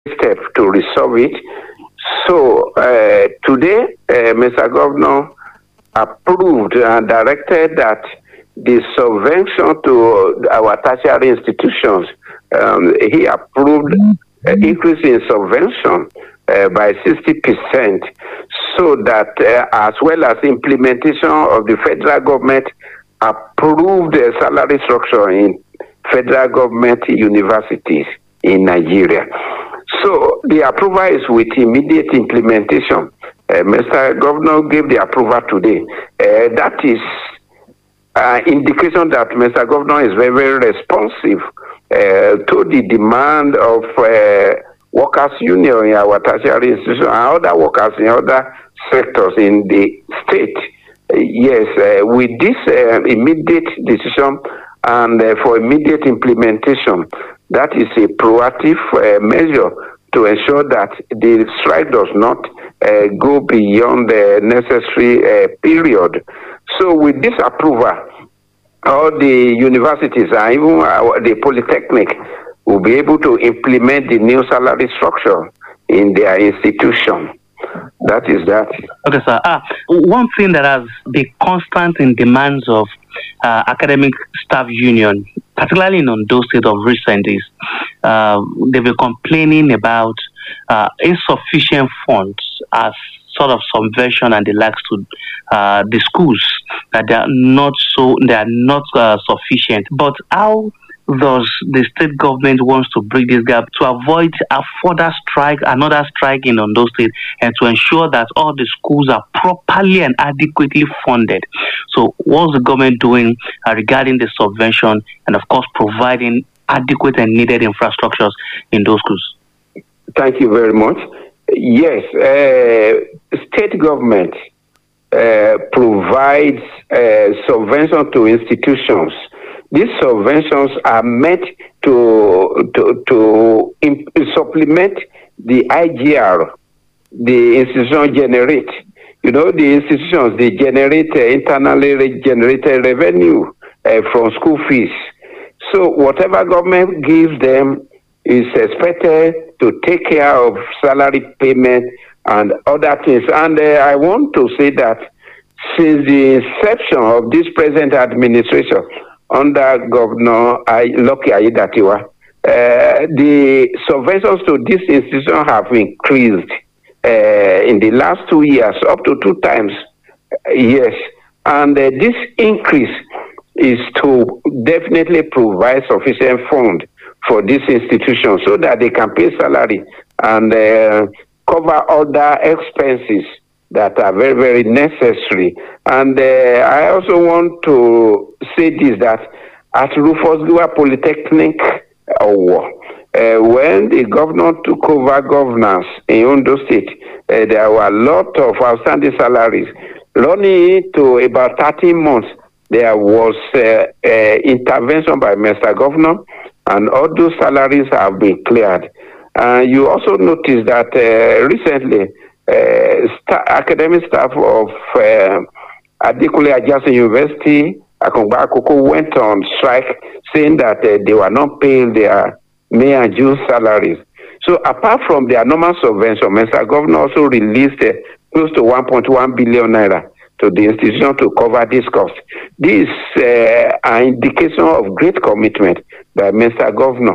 step to resolve it. So uh, today, uh, Mr. Governor approved and directed that the subvention to our tertiary institutions, um, he approved uh, increase in subvention uh, by 60% so that uh, as well as implementation of the federal government approved uh, salary structure in federal government universities in Nigeria. So the approval is with immediate implementation. Uh, Mr. Governor gave the approval today. Uh, that is uh, indication that Mr. Governor is very, very responsive uh, to the demand of uh, workers' union in our tertiary institution and other workers in other sectors in the state. Uh, yes, uh, with this uh, immediate decision and uh, for immediate implementation, that is a proactive uh, measure to ensure that the strike does not uh, go beyond the necessary uh, period. So, with this approval, all the universities and even uh, the polytechnic will be able to implement the new salary structure in their institution. That is that. Okay, sir. Ah, one thing that has been constant in demands of uh, academic staff union, particularly in Ondo State of recent, is uh, they've been complaining about uh, insufficient funds as sort of subvention and the likes to uh, the schools that they are not so they are not uh, sufficient. But how does the state government wants to bridge this gap to avoid a further strike, another strike in Ondo State, and to ensure that all the schools are properly and adequately funded? So, what's the government doing uh, regarding the subvention and, of course, providing adequate and needed infrastructures in those schools? Thank you very much. Yes, uh, state government uh, provides uh, subvention to institutions. These subventions are meant to to, to imp- supplement the IGR the institution generate. You know, the institutions they generate uh, internally re- generated revenue uh, from school fees. So whatever government gives them is expected to take care of salary payment and other things. And uh, I want to say that since the inception of this present administration under Governor I- Lucky Aiyedatiwa, uh, the subventions to this institution have increased uh, in the last two years, up to two times. Uh, yes, and uh, this increase is to definitely provide sufficient fund for this institution so that they can pay salary and uh, cover other expenses that are very very necessary. And uh, I also want to say this that at Rufus Giwa Polytechnic, uh, uh, when the governor took over governance in Ondo State, uh, there were a lot of outstanding salaries. Running to about 13 months, there was uh, uh, intervention by Mr. Governor, and all those salaries have been cleared. Uh, you also notice that uh, recently, uh, sta- academic staff of uh, Adekunle Ajasin University, Akungba Akoko, went on strike, saying that uh, they were not paying their May and June salaries. So apart from their normal subvention, Mr. Governor also released uh, close to 1.1 billion naira to the institution to cover this cost. This is uh, an indication of great commitment by Mr. Governor.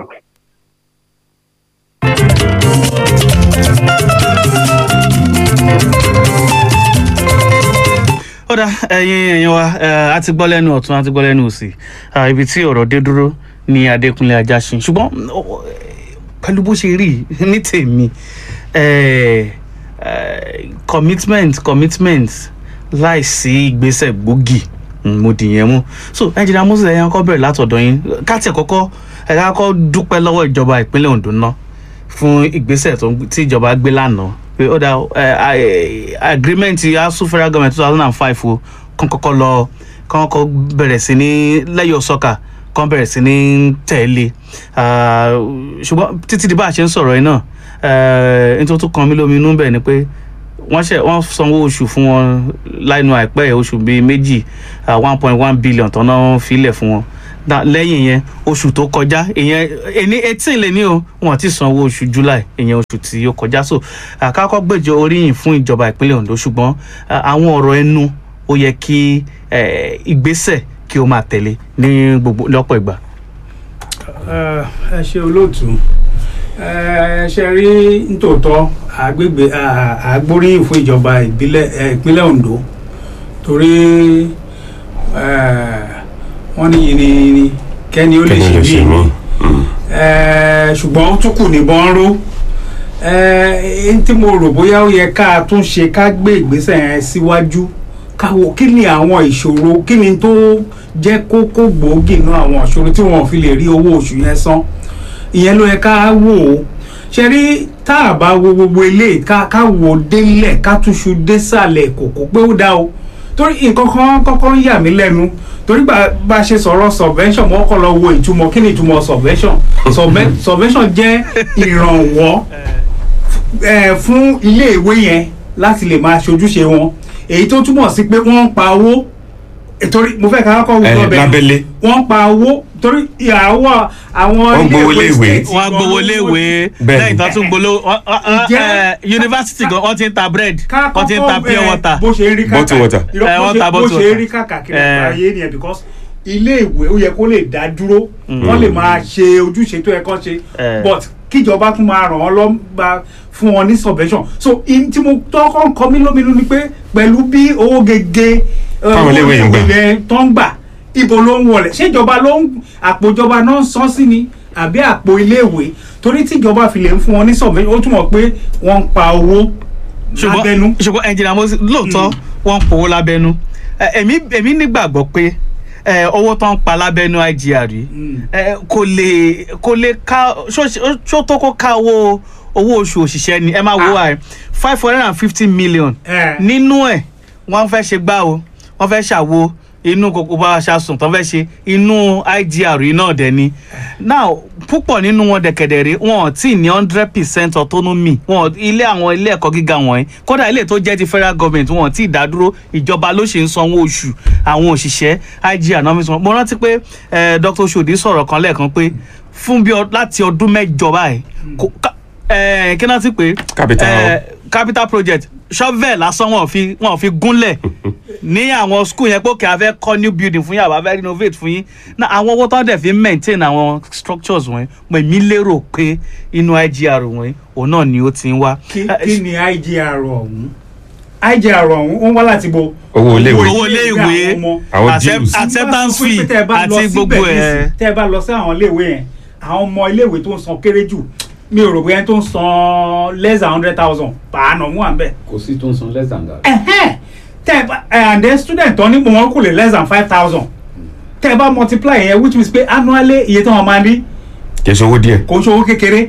ó dá ẹyin ẹyin wa ẹ, a ti gbọ́ lẹ́nu ọ̀tún a ti gbọ́ lẹ́nu òsì Ah, ibi tí ọ̀rọ̀ dé dúró ní adékúnlé ajásin ṣùgbọ́n ó- pẹ̀lú bó ṣe rí ní tèmi eh, eh, commitment commitment láìsí ìgbésẹ̀ gbòógì mm, mo dìyẹn mú so ẹnjìnà moses ẹ̀yàn kọ́ bẹ̀rẹ̀ látọ̀dọ̀ yín káàtì kọ́kọ́ ẹ̀ka kọ́ dúpẹ́ lọ́wọ́ ìjọba ìpínlẹ̀ ondo náà fún ìgbésẹ̀ tó ń- tí ìjọba gbé lánàá pé ó dá ẹ, agreement asu federal government two thousand and five o kàn kọ́kọ́ lọ kàn kọ́ bẹ̀rẹ̀ sí ní lẹ́yọ̀ sọ́kà kàn bẹ̀rẹ̀ sí ní tẹ̀lé Ah, ṣùgbọ́n títí di bá a ṣe ń sọ̀rọ̀ yìí náà ẹ, nítorí tó kan mí lómi inú bẹ̀ ni pé wọ́n ṣe wọ́n sanwó oṣù fún wọn láìnú àìpẹ́ yìí, oṣù bíi méjì one point one billion tán náà filẹ̀ fún wọn da- lẹ́yìn yẹn oṣù tó kọjá ìyẹn ẹni eighteen lè ní o wọn ti san owó oṣù july ìyẹn oṣù tí ó kọjá so àkàkọ́ gbèjọ oríyìn fún ìjọba ìpínlẹ̀ ondo ṣùgbọ́n à, àwọn ọ̀rọ̀ ẹnu ó yẹ kí eh, ìgbésẹ̀ kí ó máa tẹ̀lé ní gbogbo lọ́pọ̀ ìgbà. ẹ ẹ ṣe olóòtú ẹ ṣe rí nítòótọ́ àgbègbè à- àgbóríyìn fún ìjọba ìbílẹ̀ ẹ, ìpínlẹ̀ Ondo torí ẹ, wọ́n ní yìnyín kẹ́ni ó lè kẹ́ni ṣe lè bí ṣe mí. ẹ, ṣùgbọ́n ó tún kù níbọn ró ẹ n tí mo rò bóyá ó yẹ ká tún ṣe ká gbé ìgbésẹ̀ yẹn síwájú ká wo kí ni àwọn ìṣòro kí ni tó jẹ́ kókó gbòógì nínú àwọn ìṣòro tí wọn ò fi lè rí owó oṣù yẹn san ìyẹn ló yẹ ká wò ó ṣe rí tá a bá wo gbogbo eléyìí ká ká wò ó délẹ̀ ká túṣu désàlẹ̀ kòkó pé ó dá o torí nǹkan kan kọ́kọ́ ń yà mí lẹ́nu torí bá bá a ṣe sọ̀rọ̀ subvention mo kọ́ lọ wo ìtumọ̀ kí ni ìtumọ̀ subvention Subven- subvention jẹ́ ìrànwọ́ eh, fún iléèwé yẹn láti lè máa ṣojúṣe wọn èyí tó túmọ̀ sí pé wọ́n ń pa owó eh, torí mo fẹ́ ká kọ́kọ́ wù Eh, lọ́bẹ̀ lábẹ́lé. wọ́n ń pa owó torí ìyàwó àwọn Wọ́n gbowó iléèwé léèwé. state wọ́n á gan gbowó lówó léèwé Bẹ́ẹ̀ni. lẹ́yìn tó tún gbolo Ǹjẹ́- yunifásitì gan wọ́n ti ń ta bread ká wọ́n ti ń ta kọ́kọ́, pure eh, water. bó ṣe rí Bottle water. Irọ́, Eh, bó wọ́n ṣe- ta bó bottle ṣe water. rí kàkàkiri Eh. àgbáyé nìyẹn because ilé ìwé ó yẹ kó lè dá dúró wọ́n lè máa ṣe ojúṣe tó yẹ kán ṣe Eh. but kíjọba tún máa ràn wọ́n lọ́gbà fún wọn ní subvention so in tí mo tọ́kọ́ ń kọ́ mí lóminú ni pé pẹ̀lú bí owó gègé eh, Táwọn iléèwé yìí ń gbà. owó ilẹ̀ tó ń gbà ibo ló ń wọlé ṣé ìjọba ló ń àpò ìjọba náà ń san sí ni àbí àpò iléèwé torí tí ìjọba fi lè ń fún wọn ní subvention ó túmọ̀ pé wọ́n ń pa owó lábẹ́nú. ṣùgbọ́n ṣùgbọ́n ẹnjìnà mo lóòótọ́ wọ́n ń powó lábẹ́nú Ẹ, èmi èmi nígbàgbọ́ pé ẹ, owó tó ń pa lábẹ́nú IGR yìí Mm. ẹ, kò lè kò lè ká ṣó- ṣó tó kó ká owó owó oṣù òṣìṣẹ́ ni ẹ máa wo wa five hundred and fifty million Eh. nínú ẹ̀ wọ́n fẹ́ ṣe gbá o wọ́n fẹ́ ṣàwo inú kókó bá wa ṣàsùn tó fẹ́ ṣe inú IGR yìí náà dẹ̀ ni now púpọ̀ nínú wọn dẹ̀kẹ̀dẹ̀rẹ̀ wọn ò tí ì ní hundred percent autonomy wọn ò- ilé àwọn ilé ẹ̀kọ́ gíga wọ̀nyí kódà ilé tó jẹ́ ti federal government wọn ò tí ì dá dúró ìjọba ló ṣe ń sanwó oṣù àwọn òṣìṣẹ́ IGR náà fi san mo rántí pé eh, Dr. Shodi sọ̀rọ̀ kan lẹ́ẹ̀kan pé fún bí ọ- láti ọdún mẹ́jọ báyìí kò- ká- eh, kí náà ti pé Capital. eh, capital project shovel lásán wọn ò fi wọn ò fi gúnlẹ̀ ní àwọn school yẹn pé òkè a fẹ́ kọ́ new building fún yín àbá fẹ́ renovate fún yín na àwọn owó tó ń dẹ̀ fi ń maintain àwọn structures wọ̀nyí mo èmi lérò pé inú IGR wọ̀nyí òun náà ni ó ti ń wá. kí Eh, kí ni IGR ọ̀hún IGR ọ̀hún ó ń wá láti bo Owó iléèwé. owó iléèwé àwọn ọmọ. Àwọn accept- dues. acceptance Tí wọ́n sọ fee pé tẹ́ ẹ bá lọ àti síbẹ̀ gbogbo ẹ̀. nísìn, tẹ́ ẹ bá lọ sí àwọn iléèwé yẹn àwọn ọmọ iléèwé tó ń san kéré jù mi ò rò bóyá tó ń san less than hundred thousand pàánù mú à ń bẹ̀. kò sí tó ń san less than that. Ẹ̀hẹ́n. tẹ́ ẹ bá ẹ̀ and then student tó ní wọn kò lè less than five thousand tẹ́ ẹ bá multiply yẹn which means pé annually iye tí wọ́n máa ní kì í ṣe owó díẹ̀ kò ń ṣòwò kékeré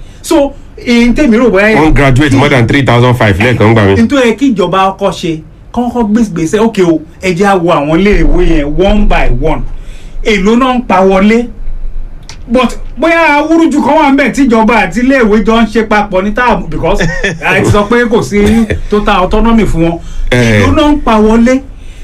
so ìyẹn tèmi rò bóyá wọ́n graduate more than three thousand five lẹ́ẹ̀kan gbà mí. nítorí kí ìjọba ọkọ ṣe kọ́kọ́ gbèsè ókè o ẹ jẹ́ á wo àwọn iléèwé yẹn one by one èló náà ń pa wọlé but bóyá awúrúju kan wà ń bẹ̀ tíjọba àti iléèwé jọ ń ṣe papọ̀ ní táàbù because ẹ ti sọ pé kò sí total autonomy fún wọn Eh. èló náà ń pa wọlé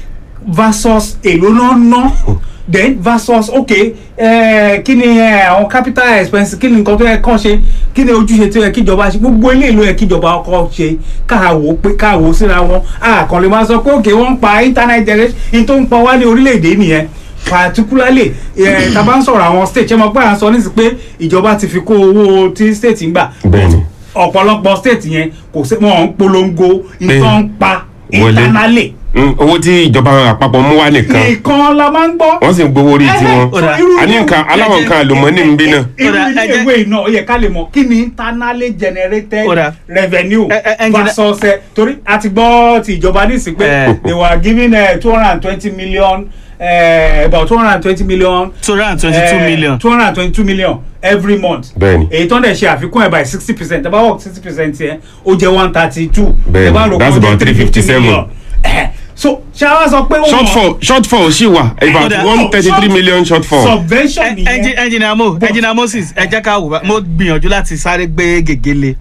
versus èló náà ń ná then versus ok eh, kí ni eh, àwọn capital expense kí ni nǹkan tó yẹ kàn ṣe kí ni ojúṣe tó yẹ kíjọba ṣe gbogbo ilé ìlú yẹ kíjọba ọkọ ṣe káàwó pé káàwó síra wọn àkàn lè máa sọ pé ok wọ́n ń pa internet generation in tó ń pa wá ní orílẹ̀-èdè nìyẹn particularly eh, tá a bá ń sọ̀rọ̀ àwọn state ṣé mo pé à ń sọ nísìsiyìí pé ìjọba ti fi kó owó tí state ń gbà Bẹ́ẹ̀ni. ọ̀pọ̀lọpọ̀ state yẹn kò sí wọn ń polongo ìtàn ń pa Wọlé. internally Mm, owó tí ìjọba àpapọ̀ mú wá nìkan nìkan la máa ń gbọ́. wọ́n sì ń gbowó orí tiwọn. Ẹhẹ́, so irú- a ní nǹkan aláwọ̀ nǹkan àlùmọ́ọ́nì ń bí náà. irú Ó dà, ilé ẹ jẹ́- ìwé iná ó yẹ ká lè mọ̀ kí ni internally generated Ó dà. revenue Ẹ- ẹ- engineer- versus ẹ torí a ti gbọ́ ti ìjọba nísìnyí pé Eh. they were giving two hundred and twenty million uh, about two hundred and twenty million two hundred and twenty-two million. two hundred and twenty-two million every month. Bẹ́ẹ̀ni. èyí tó ń dẹ̀ ṣe àfikún ẹ̀ by sixty percent tẹ́ bá work sixty percent yẹn ó jẹ́ one thirty two. Bẹ́ẹ̀ni, that's about 357. so ṣé wàá sọ pé ó mọ̀ shortfall shortfall sì wà about Kódà- one thirty three million shortfall. subvention Ẹ- nìyẹn. ẹnji- engineer mo engineer moses ẹ jẹ́ ká wò bá mo gbìyànjú láti sáré gbé gègéle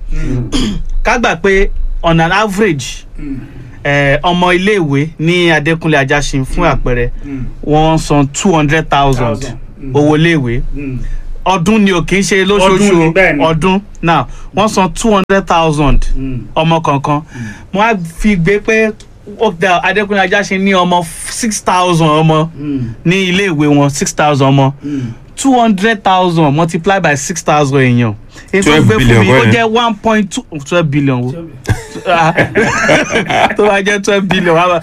ká gbà pé on an average eh, ọmọ iléèwé ní adékúnlé ajásin fún àpẹẹrẹ wọ́n san two hundred thousand Thousand. owó iléèwé Mm. ọdún ni ò kì í ṣe Ọdún lóṣooṣù ni, bẹ́ẹ̀ ni. ọdún now wọ́n san two hundred thousand Mm. ọmọ kankan wọ́n á fi gbé pé ó da adékúnlé ajáṣe ní ọmọ six thousand ọmọ Mm. ní iléèwé wọn six thousand ọmọ Mm. two hundred thousand multiply by six thousand èèyàn èyí tó 12 gbé fún billion mi ó kọ́ yẹn. jẹ́ one point two twelve billion wo tó bá jẹ́ twelve billion wá bá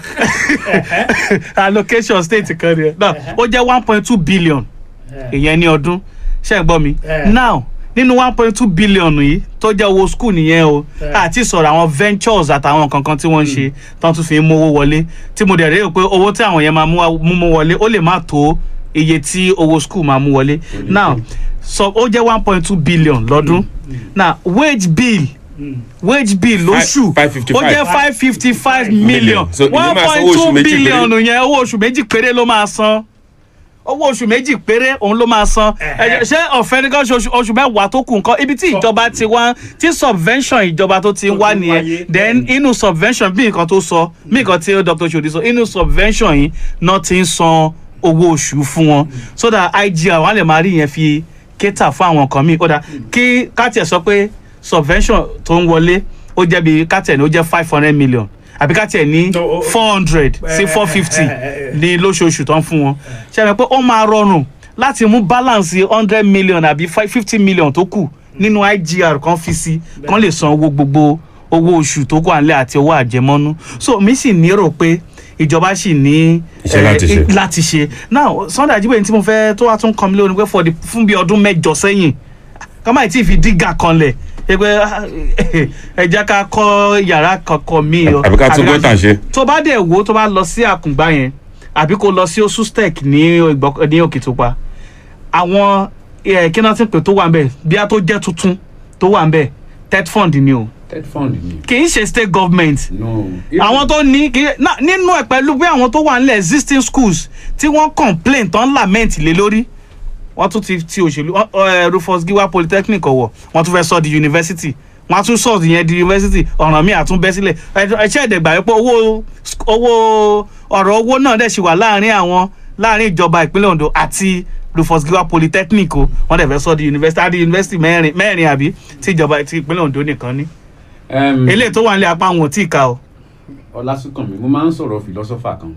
allocation state kan ni no ó jẹ́ one point two billion ìyẹn ní ọdún ṣe ń gbọ́ mi Eh. now nínú one point two billion yìí tó jẹ́ owó school nìyẹn o Eh. àti sọ̀rọ̀ àwọn ventures àtàwọn kankan tí wọ́n ń ṣe tán tún fi ń mówó wọlé tí mo dẹ̀ rí pé owó tí àwọn yẹn máa mú wá- mú mú wọlé ó lè má tó iye tí owó school máa mú wọlé now so ó jẹ́ one point two billion lọ́dún now wage bill Mm. wage bill lóṣù Five- 555. ó jẹ́ five fifty five million So, ìyẹn one máa san point owó two oṣù méjì billion péré. yẹn owó oṣù méjì péré ló máa san owó oṣù méjì péré òun ló máa san Ẹ̀hẹ́. Ẹ, ṣé ọ̀fẹ́ ní kan ṣe oṣù oṣù mẹ́wàá tó kù nǹkan ibi tí ìjọba ti wá tí subvention ìjọba tó ti ń Tó wá ti ń nìyẹn wáyé. then inú subvention bí nǹkan tó sọ bí nǹkan tí dr shodi sọ inú subvention yìí náà ti ń san owó oṣù fún wọn so that igr wọn á lè máa rí yẹn fi kéta fún àwọn nǹkan míì kódà kí kátiẹ̀ sọ pé subvention tó ń wọlé ó jẹ́ bí kátiẹ̀ ní ó jẹ́ five hundred million àbí kátiẹ̀ ní No, o- o- four hundred sí Eh, four fifty eh, eh, eh. ní lóṣooṣù tó ń fún wọn ṣe é pé ó máa rọrùn láti mú balance hundred million àbí fifty million tó kù nínú igr kan fi sí kan lè san owó gbogbo owó oṣù tó kù àlẹ́ àti owó àjẹmọ́nú so mi sì nírò pé ìjọba sì ní Iṣẹ́ eh, láti ṣe. láti ṣe now sunday ajiboye tí mo fẹ́ tó wá tún kọ́ mi lónìí pé for the fún bí ọdún mẹ́jọ sẹ́yìn ká má tí ì fi dígà kanlẹ̀ ẹ pé ah, ẹ jẹ́ ká kọ́ yàrá kankan míì o. Àbí ká tún Àbí gọ́tà ṣe. tó bá dẹ̀ wo tó bá lọ sí àkùngbá yẹn àbí kó lọ sí osustec ní Ìgbọ́- ní òkìtìpa àwọn eh, kí náà ti pè tó wà ń bẹ̀ bí a tó jẹ́ tuntun tó wà ń bẹ̀ tet fund ni o ted fund ni. kì í ṣe state government no. àwọn tó ní kì í ná- nínú ẹ̀ pẹ̀lú bí àwọn tó wà nílẹ̀ existing schools tí wọ́n complain tán lament lé lórí wọ́n tún ti ti òṣèlú ọ- ọ, eh, Rufus Giwa polytechnic ọ̀wọ̀ wọ́n tún fẹ́ sọ di university wọ́n á tún sọ ìyẹn di university ọ̀ràn míì àtún bẹ́ sílẹ̀ ẹ̀ṣẹ́ ẹ̀dẹ̀gbà wípé owó owó ọ̀rọ̀ owó náà dẹ̀ ṣì wà láàrin àwọn láàrin ìjọba ìpínlẹ̀ Ondo àti Rufus Giwa polytechnic o wọ́n dẹ̀ fẹ́ sọ di university àti university mẹ́rin mẹ́rin àbí tí ìjọba ti ìpínlẹ̀ Ondo nìkan ní Um, eléyìí tó wà nílẹ̀ apá wọn ò tí ì ka o. ọlásùnkànmí mo máa ń sọ̀rọ̀ philosopher kan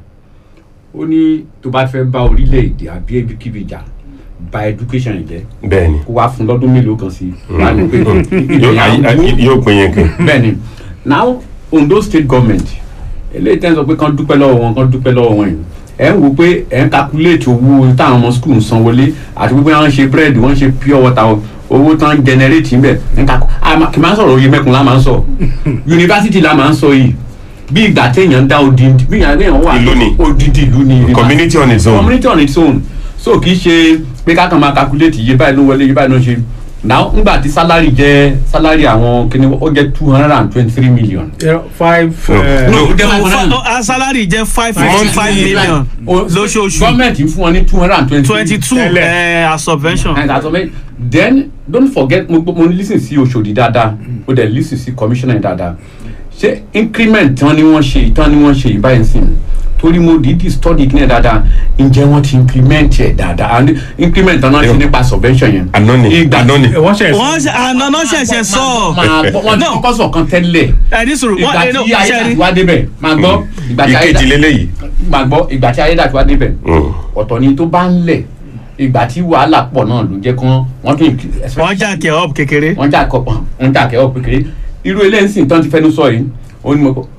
ó ní tó bá fẹ́ bá orílẹ̀-èdè àbí ibikíbi jà ba education jẹ́ bẹ́ẹ̀ ni kó wá fún lọ́dún mélòó kan sí i wá ní pé yóò ìyẹn á ayé- mú. yóò pín yẹn kí. bẹ́ẹ̀ ni now Ondo state government eléyìí tẹ́ ń sọ pé kán dúpẹ́ lọ́wọ́ wọn kán dúpẹ́ lọ́wọ́ wọn yìí ẹ̀ ń wo pé ẹ̀ ń calculate owó táwọn ọmọ school ń san wọlé àti pé wọ́n ń ṣe bread wọ́n ń ṣe pure water owó tán ń generate ń bẹ̀ ń kakọ àmọ́ kì í máa ń sọ̀rọ̀ oyè mẹ́kun la máa ń sọ university la máa ń sọ yìí bí ìgbà téèyàn dá odindi bí ìgbà téèyàn wà Ìlú ni. odidi ìlú ni community on its own. community on its own so kì í ṣe pé kákan máa calculate iye báyìí ló wọlé iye báyìí ló ṣe now ngbà tí salary jẹ salary àwọn kìnìún ó jẹ two hundred and twenty three million. Zero, five. No. eh, No, ó jẹ́ Fa- one hundred fa- ah, salary jẹ́ five fifty five million lóṣooṣù gọ́ọ̀mẹ̀ntì fún wọn ní two hundred and twenty twenty two Tẹ́lẹ̀. as subvention. and that's all then don't forget mo mo lis ten sí Oṣòdì dáadáa mo dẹ̀ lis ten sí commissioner dáadáa ṣé increment tán ni wọ́n ṣe tán ni wọ́n ṣe ìbáyìí sí torí mo dìídì study kí ni dáadáa ǹjẹ́ wọ́n ti implement ẹ̀ dáadáa and increment tán náà ṣe nípa subvention yẹn. àná ni Ìgbà- àná ni. eh, wọ́n ṣe wọ́n ṣe àná ṣẹ̀ṣẹ̀ sọ máa gbọ́ wọ́n ti No. kọ́kọ́ sọ̀ kan tẹ́lẹ̀ ẹ ní sùúrù ìgbà wọ́n ẹ tí ní ayédàtí sẹ́rí wá débẹ̀ máa gbọ́ ìgbà tí ìkejì ayédàtí lélẹ́yìí. máa gbọ́ ìgbà tí ayédàtí wá débẹ̀ Mm. ọ̀tọ̀ ni tó bá ń lẹ̀ ìgbà tí wàhálà pọ̀ náà ló jẹ́ kán wọ́n tún wọ́n jà kẹ́ up kékeré. wọ́n jà kọ́ wọ́n jà kẹ́ ọ̀ kékeré irú eléyìí sì tán ti fẹ́nu sọ yìí ó ní mo kọ́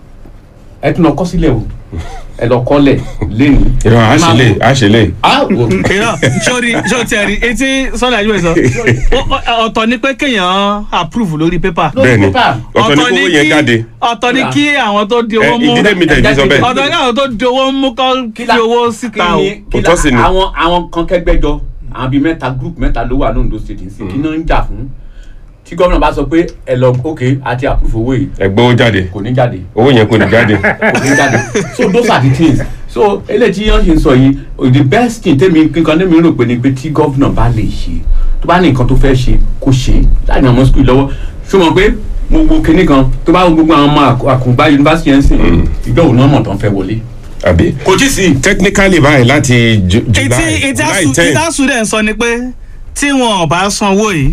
ẹ tún lọ kọ́ sílẹ̀ o ẹ lọ kọ́lẹ̀ lẹ́nu. ìrọ̀ àṣẹlẹ̀ àṣẹlẹ̀. ìrọ̀ sórí sórí tiẹ̀ rí etí sọ́dà yóò sọ Ó- ó- ọ̀tọ̀ ni pé kéèyàn approve lórí pépà bẹ́ẹ̀ ni pépà. ọ̀tọ̀ ní kówó yẹn jáde. ọ̀tọ̀ ni kí àwọn tó di ẹ owó mú ìdílé mi tẹ̀ fi sọ bẹ́ẹ̀. ọ̀tọ̀ ni àwọn tó di owó mú kọ́ Kí la- fi owó síta o. kí ni- kí la- Òótọ́ sì ni. àwọn àwọn kan kẹgbẹjọ àwọn bíi mẹ́ta group mẹ́ta ló wà lóńdó state ní sí kí náà ń jà fún tí gómìnà bá sọ pé ẹ lọ ok àti approve owó yìí ẹgbẹ́ owó jáde kò ní jáde owó yẹn kò ní jáde. kò ní jáde so those are the things so eléyìí tí yẹn ṣe ń sọ yìí the best thing tèmi kankan tèmi rò pé ni pé tí gómìnà bá lè ṣe tó bá ní nǹkan tó fẹ́ ṣe kó ṣe láì ní àwọn school lọ́wọ́ ṣó mọ̀ pé mo wo kinní kan tó bá wo gbogbo àwọn ọmọ àkùngbá yunifásitì yẹn ń sìn ìgbà òun náà mọ̀ tó ń fẹ́ wọlé àbí kò tí sí. technically báyìí láti Ju- ìtí july july ten ìtàsù dẹ̀ ń sọ ni pé tí wọn ò bá sanwó yìí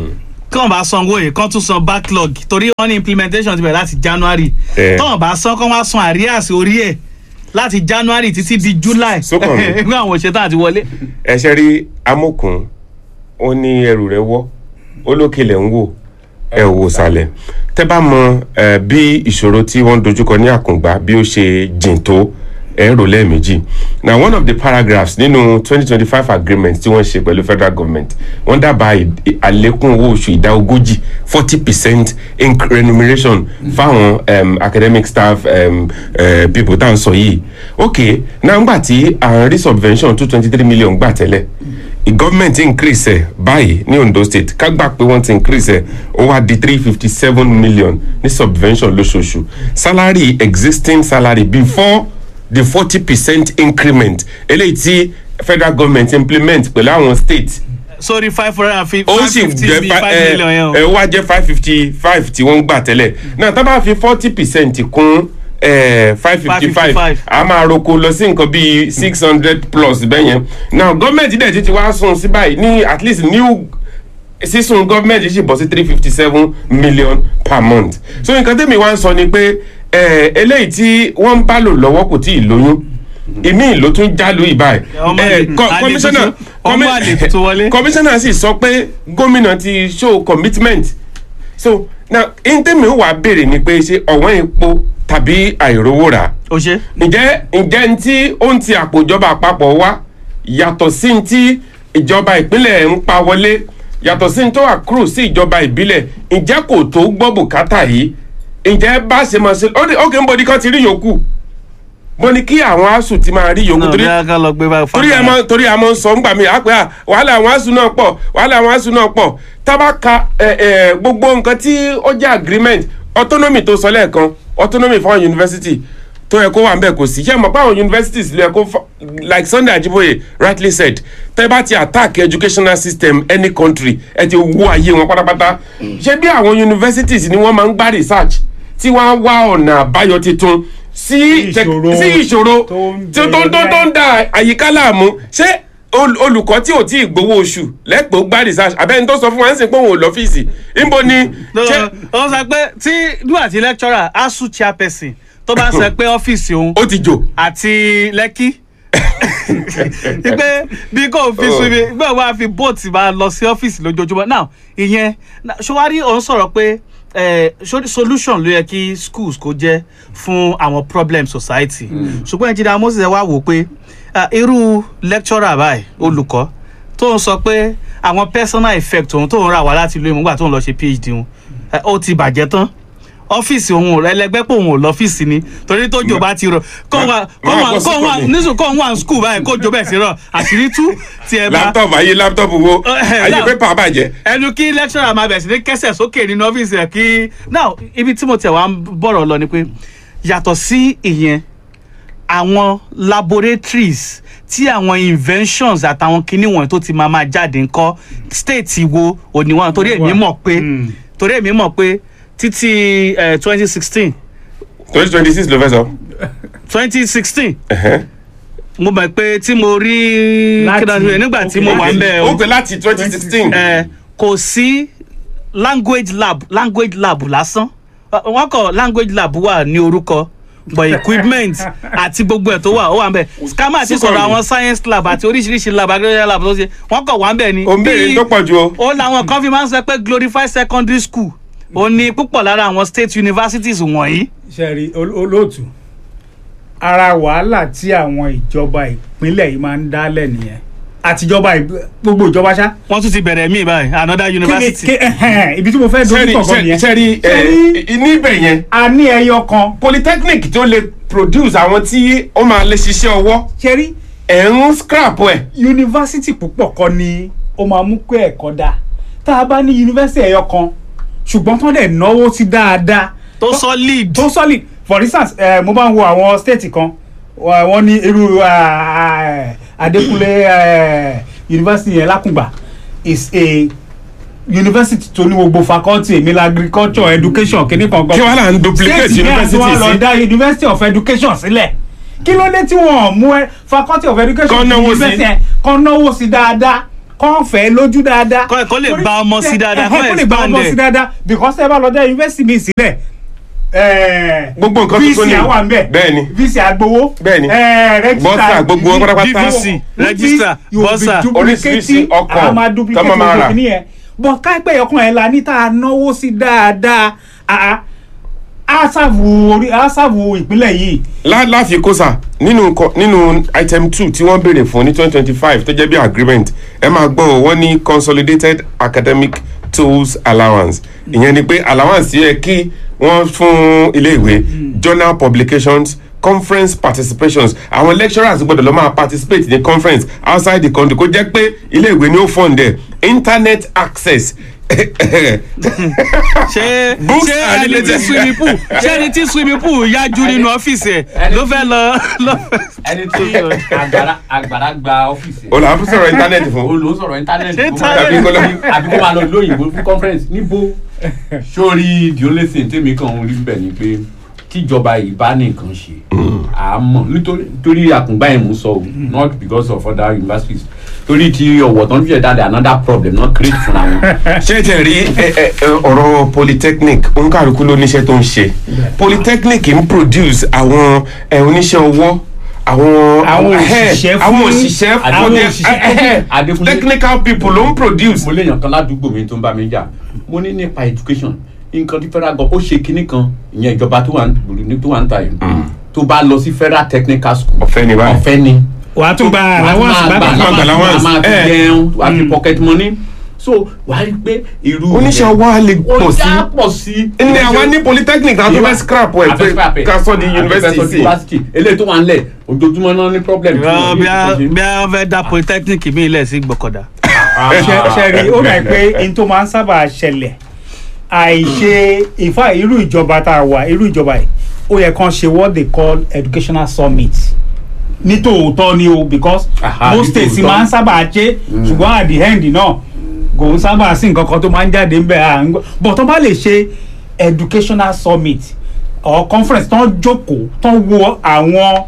kí wọn bá sanwó yìí kán tún san backlog torí wọn ní implementation ti bẹ̀rẹ̀ láti january Eh. tí wọn bá san kán wá san àríyàsí orí ẹ̀ láti january títí di july Sókàn mi. nígbà àwọn òṣèlú àti wọlé. ẹsẹ rí amókun ó ní ẹrù rẹ wọ ó lókèlè ń wò ẹ ò wò sàlẹ̀ tẹ́ bá mọ ẹ, bí ìṣòro tí wọ́n dojúkọ ní àkùngbà bí ó ṣe jìn tó ẹ rò lẹ́ẹ̀mejì na one of the paragraphs nínú twenty twenty five agreement tí wọ́n ṣe pẹ̀lú federal government wọ́n dábàá ì- ì- àlékún owó oṣù ìdá ogójì forty percent remuneration fáwọn um, academic staff um, uh, people tá à ń sọ yìí ok náà ngbà tí à ń rí subvention two twenty three million gbà tẹ́lẹ̀ gọ́ọ̀mẹ̀ntì increase ẹ̀ báyìí ní ondo state ká gbà pé wọ́n ti increase ẹ̀ ó wá di three fifty seven million ní subvention lóṣooṣù salary existing salary before the forty percent increment eléyìí tí federal government implement pẹ̀lú àwọn state sórí five hundred and fifty ó five sì fifty jẹ́ bíi fi- five ẹ million yẹn o. ẹ wá jẹ́ five fifty five tí wọ́n ń gbà tẹ́lẹ̀ náà tá bá fi forty percent kún five fifty five 555. a máa roko lọ sí nǹkan bíi six hundred plus bẹ́yẹn now gọ́ọ̀mẹ̀ntì dẹ̀ ti ti wá sùn sí báyìí ní at least new sísun gọ́ọ̀mẹ̀ntì sì bọ́ sí three fifty seven million per month so nǹkan tẹ́mi wá ń sọ ni pé eh, eléyìí tí wọ́n ń bá lò lọ́wọ́ kò tí ì lóyún ìmí ló tún jálù ìbáyìí Ọmọ Eh, àlè- co- àlè commissioner tuntun- ọmọ commi- àlè tuntun wọlé. commissioner sì sọ pé gómìnà ti show commitment so now ntẹ́mi wà béèrè ni pé ṣé ọ̀wọ́n epo tàbí àìrówó rà o ṣe. ǹjẹ́ ǹjẹ́ ní tí ó ń ti àpò ìjọba àpapọ̀ wá yàtọ̀ sí ní tí ìjọba ìpínlẹ̀ ń pa wọlé yàtọ̀ sí ní tó wà kúrò sí ìjọba ìbílẹ̀ ǹjẹ́ kò tó gbọ́ bùkátà yìí ǹjẹ́ bá ṣe mọ̀ sí ó ní ókè ń bọ̀ ní kan ti rí yòókù mo ní kí àwọn asùn ti máa rí yòókù náà torí bí a ká lọ gbé báyìí torí ẹ mọ torí ẹ mọ ń sọ ńgbà mi àpẹ à wàhálà àwọn asùn náà pọ̀ wàhálà àwọn asùn náà pọ̀ tábà ka ẹ ẹ gbogbo nǹkan tí ó jẹ́ agreement autonomy tó sọ lẹ́ẹ̀kan autonomy fún university tó yẹ kó wà nbẹ kò sí ṣé mo pa àwọn universities ló yẹ kó fa- like Sunday Ajiboye rightly said tẹ́ bá ti attack educational system any country ẹ ti wó ayé wọn pátápátá ṣé bí àwọn universities ni wọ́n máa ń gbá research tí wọ́n á wá ọ̀nà àbáyọ tuntun sí ìṣòro sí ìṣòro tó ń tí ó tó tó tó ń da àyíká láàmú ṣé ol- olùkọ́ tí ò tí ì gbowó oṣù lẹ́pọ̀ gbá research abẹ́ni tó sọ fún wa ń sìn pé òun ò lọ́fíìsì níbo ni ṣé ó sọ pé tí nígbà tí lecturer asu chairperson tó bá sọ pé ọ́fíìsì òun ó ti jò àti lẹ́kí pé bí kò fi Oh. sunmi gbé wá fi bóòtù máa lọ sí ọ́fíìsì lójoojúmọ́ now ìyẹn na- ṣọwárí òun sọ̀rọ̀ pé eh, so- solution ló yẹ kí schools kó jẹ́ fún àwọn problem society ṣùgbọ́n engineer moses ẹ wá wò pé ah, irú lecturer báyìí olùkọ́ tó ń sọ pé àwọn personal effect òun tó ń rà wá láti ìlú ìmúgbà tó ń lọ ṣe phd òun eh, ó ti bàjẹ́ tán ọ́fíìsì òun ò ẹlẹgbẹ́ pé òun ò lọ́fíìsì ni torí tó jò bá ti rọ kó wà kó máa wà bọ́ sí kó wà kọ́ni. nísù kó wà skul báyìí kó jò bẹ́ẹ̀ sí rọ àṣírí tú tí ẹ bá láptọ̀pù ayé láptọ̀pù wo Eh, ayé now- pépà bàjẹ́ ẹnu kí lecturer máa bẹ̀ sí ní kẹsẹ̀ sókè nínú ọ́fíìsì ẹ̀ kí now ibi tí mo tẹ̀ wá ń bọ̀rọ̀ lọ ni pé yàtọ̀ sí ìyẹn àwọn laboratories tí àwọn inventions àtàwọn kinní wọ̀nyí tó ti máa máa jáde ńkọ́ state wo òníwọ̀n torí èmi mọ̀ pé Mm. torí èmi mọ̀ pé títí twenty sixteen twenty twenty six ló fẹ́ sọ. twenty sixteen Ẹ̀hẹ́. mo mọ̀ pé tí mo rí Láti- kíndàdúrà nígbà tí mo wà ń bẹ̀ ó pè láti twenty sixteen ẹ kò sí language lab language lab lásán Ọ- wọn kọ language lab wà ní orúkọ but equipment àti gbogbo ẹ̀ tó wà ó wà ń bẹ̀ scammer ti sọ̀rọ̀ àwọn science lab àti oríṣiríṣi lab agricultural lab tó ṣe wọn kọ̀ wà ń bẹ̀ ni. ò ń béèrè Bí- tó pọ̀ ju o. ó làwọn kan fi máa ń sọ pé glorified secondary school ó ní púpọ̀ lára àwọn state universities wọ̀nyí. sẹ́rí ol- olóòtú ara wàhálà tí àwọn ìjọba ìpínlẹ̀ yìí máa ń dálẹ̀ nìyẹn àtijọba ìb- gbogbo ìjọba ṣá. wọ́n tún ti bẹ̀rẹ̀ míì báyìí another kí ni university. kí ẹhẹ́n, ibi tí mo fẹ́ dojú sẹ́rí kọ̀ọ̀kan nìyẹn. sẹ́rí Sẹ́rí- níbẹ̀ yẹn a ní ẹyọ kan polytechnic tó lè produce àwọn tí ó máa lè ṣiṣẹ́ ọwọ́ ṣẹ́rí ẹ̀ ń scrap ẹ̀. yunifásitì púpọ̀ kọ́ ni ó máa mú kó ẹ̀kọ́ dá tá a bá ní yunifásitì ẹyọ kan ṣùgbọ́n tó dẹ̀ náwó sí dáadáa tó solid. tó solid for instance eh, mo bá ń wo àwọn state kan wa- wọ́n ní irú ah, Adékúnlé eh, university yẹn lákùngbà is a university tó ní gbogbo faculty èmi la agriculture education kìíní kan kí wàá là ń duplicate state náà tí university wọ́n lọ sí. dá university of education sílẹ̀ kí ló dé tí wọ́n mú ẹ faculty of education Kán náwó sí. university ẹ kán náwó sí dáadáa kán fẹ́ lójú dáadáa. Kó- kó lè Torí- bá ọmọ sí dáadáa, ẹ, kó kó lè bá expand ọmọ ẹ̀. sí dáadáa because ẹ bá lọ dá university mi sílẹ̀ ẹ, Gbogbo nǹkan tuntun vc ni. àwa ń bẹ̀ Bẹ́ẹ̀ni. vc àgbowó Bẹ́ẹ̀ni. ẹ, register Bọ́sà, gbogbo wọn pátápátá. DVC, Which register, you will be bọ́sà. duplicating, Oríṣiríṣi ọkọ̀ a máa duplicate tọ́mọ máa gbogbo rà. kìíní yẹn bọ̀ káìpẹ́ ọkàn ẹ̀ la ní tá a náwó sí dáadáa àá á ṣàbù orí á ṣàbù ìpínlẹ̀ yìí lá láfi kó sà nínú nǹkan- nínú item two tí wọ́n béèrè fún ní twenty twenty five tó jẹ́ bí agreement ẹ máa gbọ́ ọ wọ́n ní consolidated academic tools allowance ìyẹn ni pé allowance yẹ kí wọ́n fún iléèwé journal publications conference participations àwọn lecturers gbọ́dọ̀ lọ máa participate ní conference outside the country kó jẹ́ pé iléèwé ni ó fund ẹ̀ internet access ṣé Books ṣé and ẹni tí related- swimming pool ṣé ẹni tí swimming pool yájú nínú ọ́fíìsì ẹ̀ ló fẹ́ lọ lọ. ẹni tó agbára agbára gba ọ́fíìsì ẹ̀. olùhà fún sọ̀rọ̀ internet o fún ló ń sọ̀rọ̀ íńtánẹ́ẹ̀tì kó máa- Íńtánẹ́ẹ̀tì. Àbí kó lọ- àbí kó máa lọ lóyìnbó fún conference níbo sórí the only thing tèmi kàn ń rí bẹ̀ ni pé tíjọba yìí bá ní nǹkan ṣe àmọ́ nítorí nítorí àkùngbá yẹn mò ń sọ o not because of other universities torí ti ọ̀wọ̀ tán fi ẹ̀dá another problem náà create fúnra wọn. ṣé tẹ̀ rí ẹ, ẹ, ẹ, ọ̀rọ̀ polytechnic òǹkàlùkù ló níṣẹ́ tó ń ṣe polytechnic ń produce àwọn ẹ, oníṣẹ́ ọwọ́ àwọn Àwọn ẹ, òṣìṣẹ́ àwọn fún- òṣìṣẹ́ àwọn for the- òṣìṣẹ́ ẹ, ẹ, Adékúnlé. technical people ló ń produce mo léèyàn kan ládùúgbò mi tó ń bá mi jà mo ní nípa education nǹkan tí federal government ó ṣe kinní kan ìyẹn ìjọba tó wà ní tó wà ń ta yìí tó bá lọ sí federal technical school ọ̀fẹ́ ni báyìí ọ̀fẹ́ ni wàá tún gba allowance wàá bákan máa gba gbà allowance. máa fi Eh. jẹun wàá fi pocket money so wàá rí pé irú oníṣẹ́ ọwọ́ á lè pọ̀ ó sí já pọ̀ sí. ní àwa ní polytechnic náà tó fẹ́ scrap ẹ̀ pé ká sọ di university sí university eléyìí tó wà ń lẹ̀ ojoojúmọ́ náà ní problem. tí wọ́n bí ní a nǹkan ṣe. bí a fẹ́ dá polytechnic mi ilẹ̀ sí gbọ̀kọ̀dà. ṣe ṣe rí ó dà pé n tó máa ń sábà ṣẹlẹ̀ àìṣe ìfà irú ìjọba tá a wà irú ìjọba yìí ó yẹ kán ṣe what they call educational summit ní tòótọ́ ni o because Aha, most ní states tòótọ́. máa ń sábà ṣe ṣùgbọ́n at the end náà kò ń sábà sí nǹkan kan tó máa ń jáde ń bẹ̀ à ń gbọ́ but tó bá lè ṣe educational summit or conference tó ń jókòó tó ń wo àwọn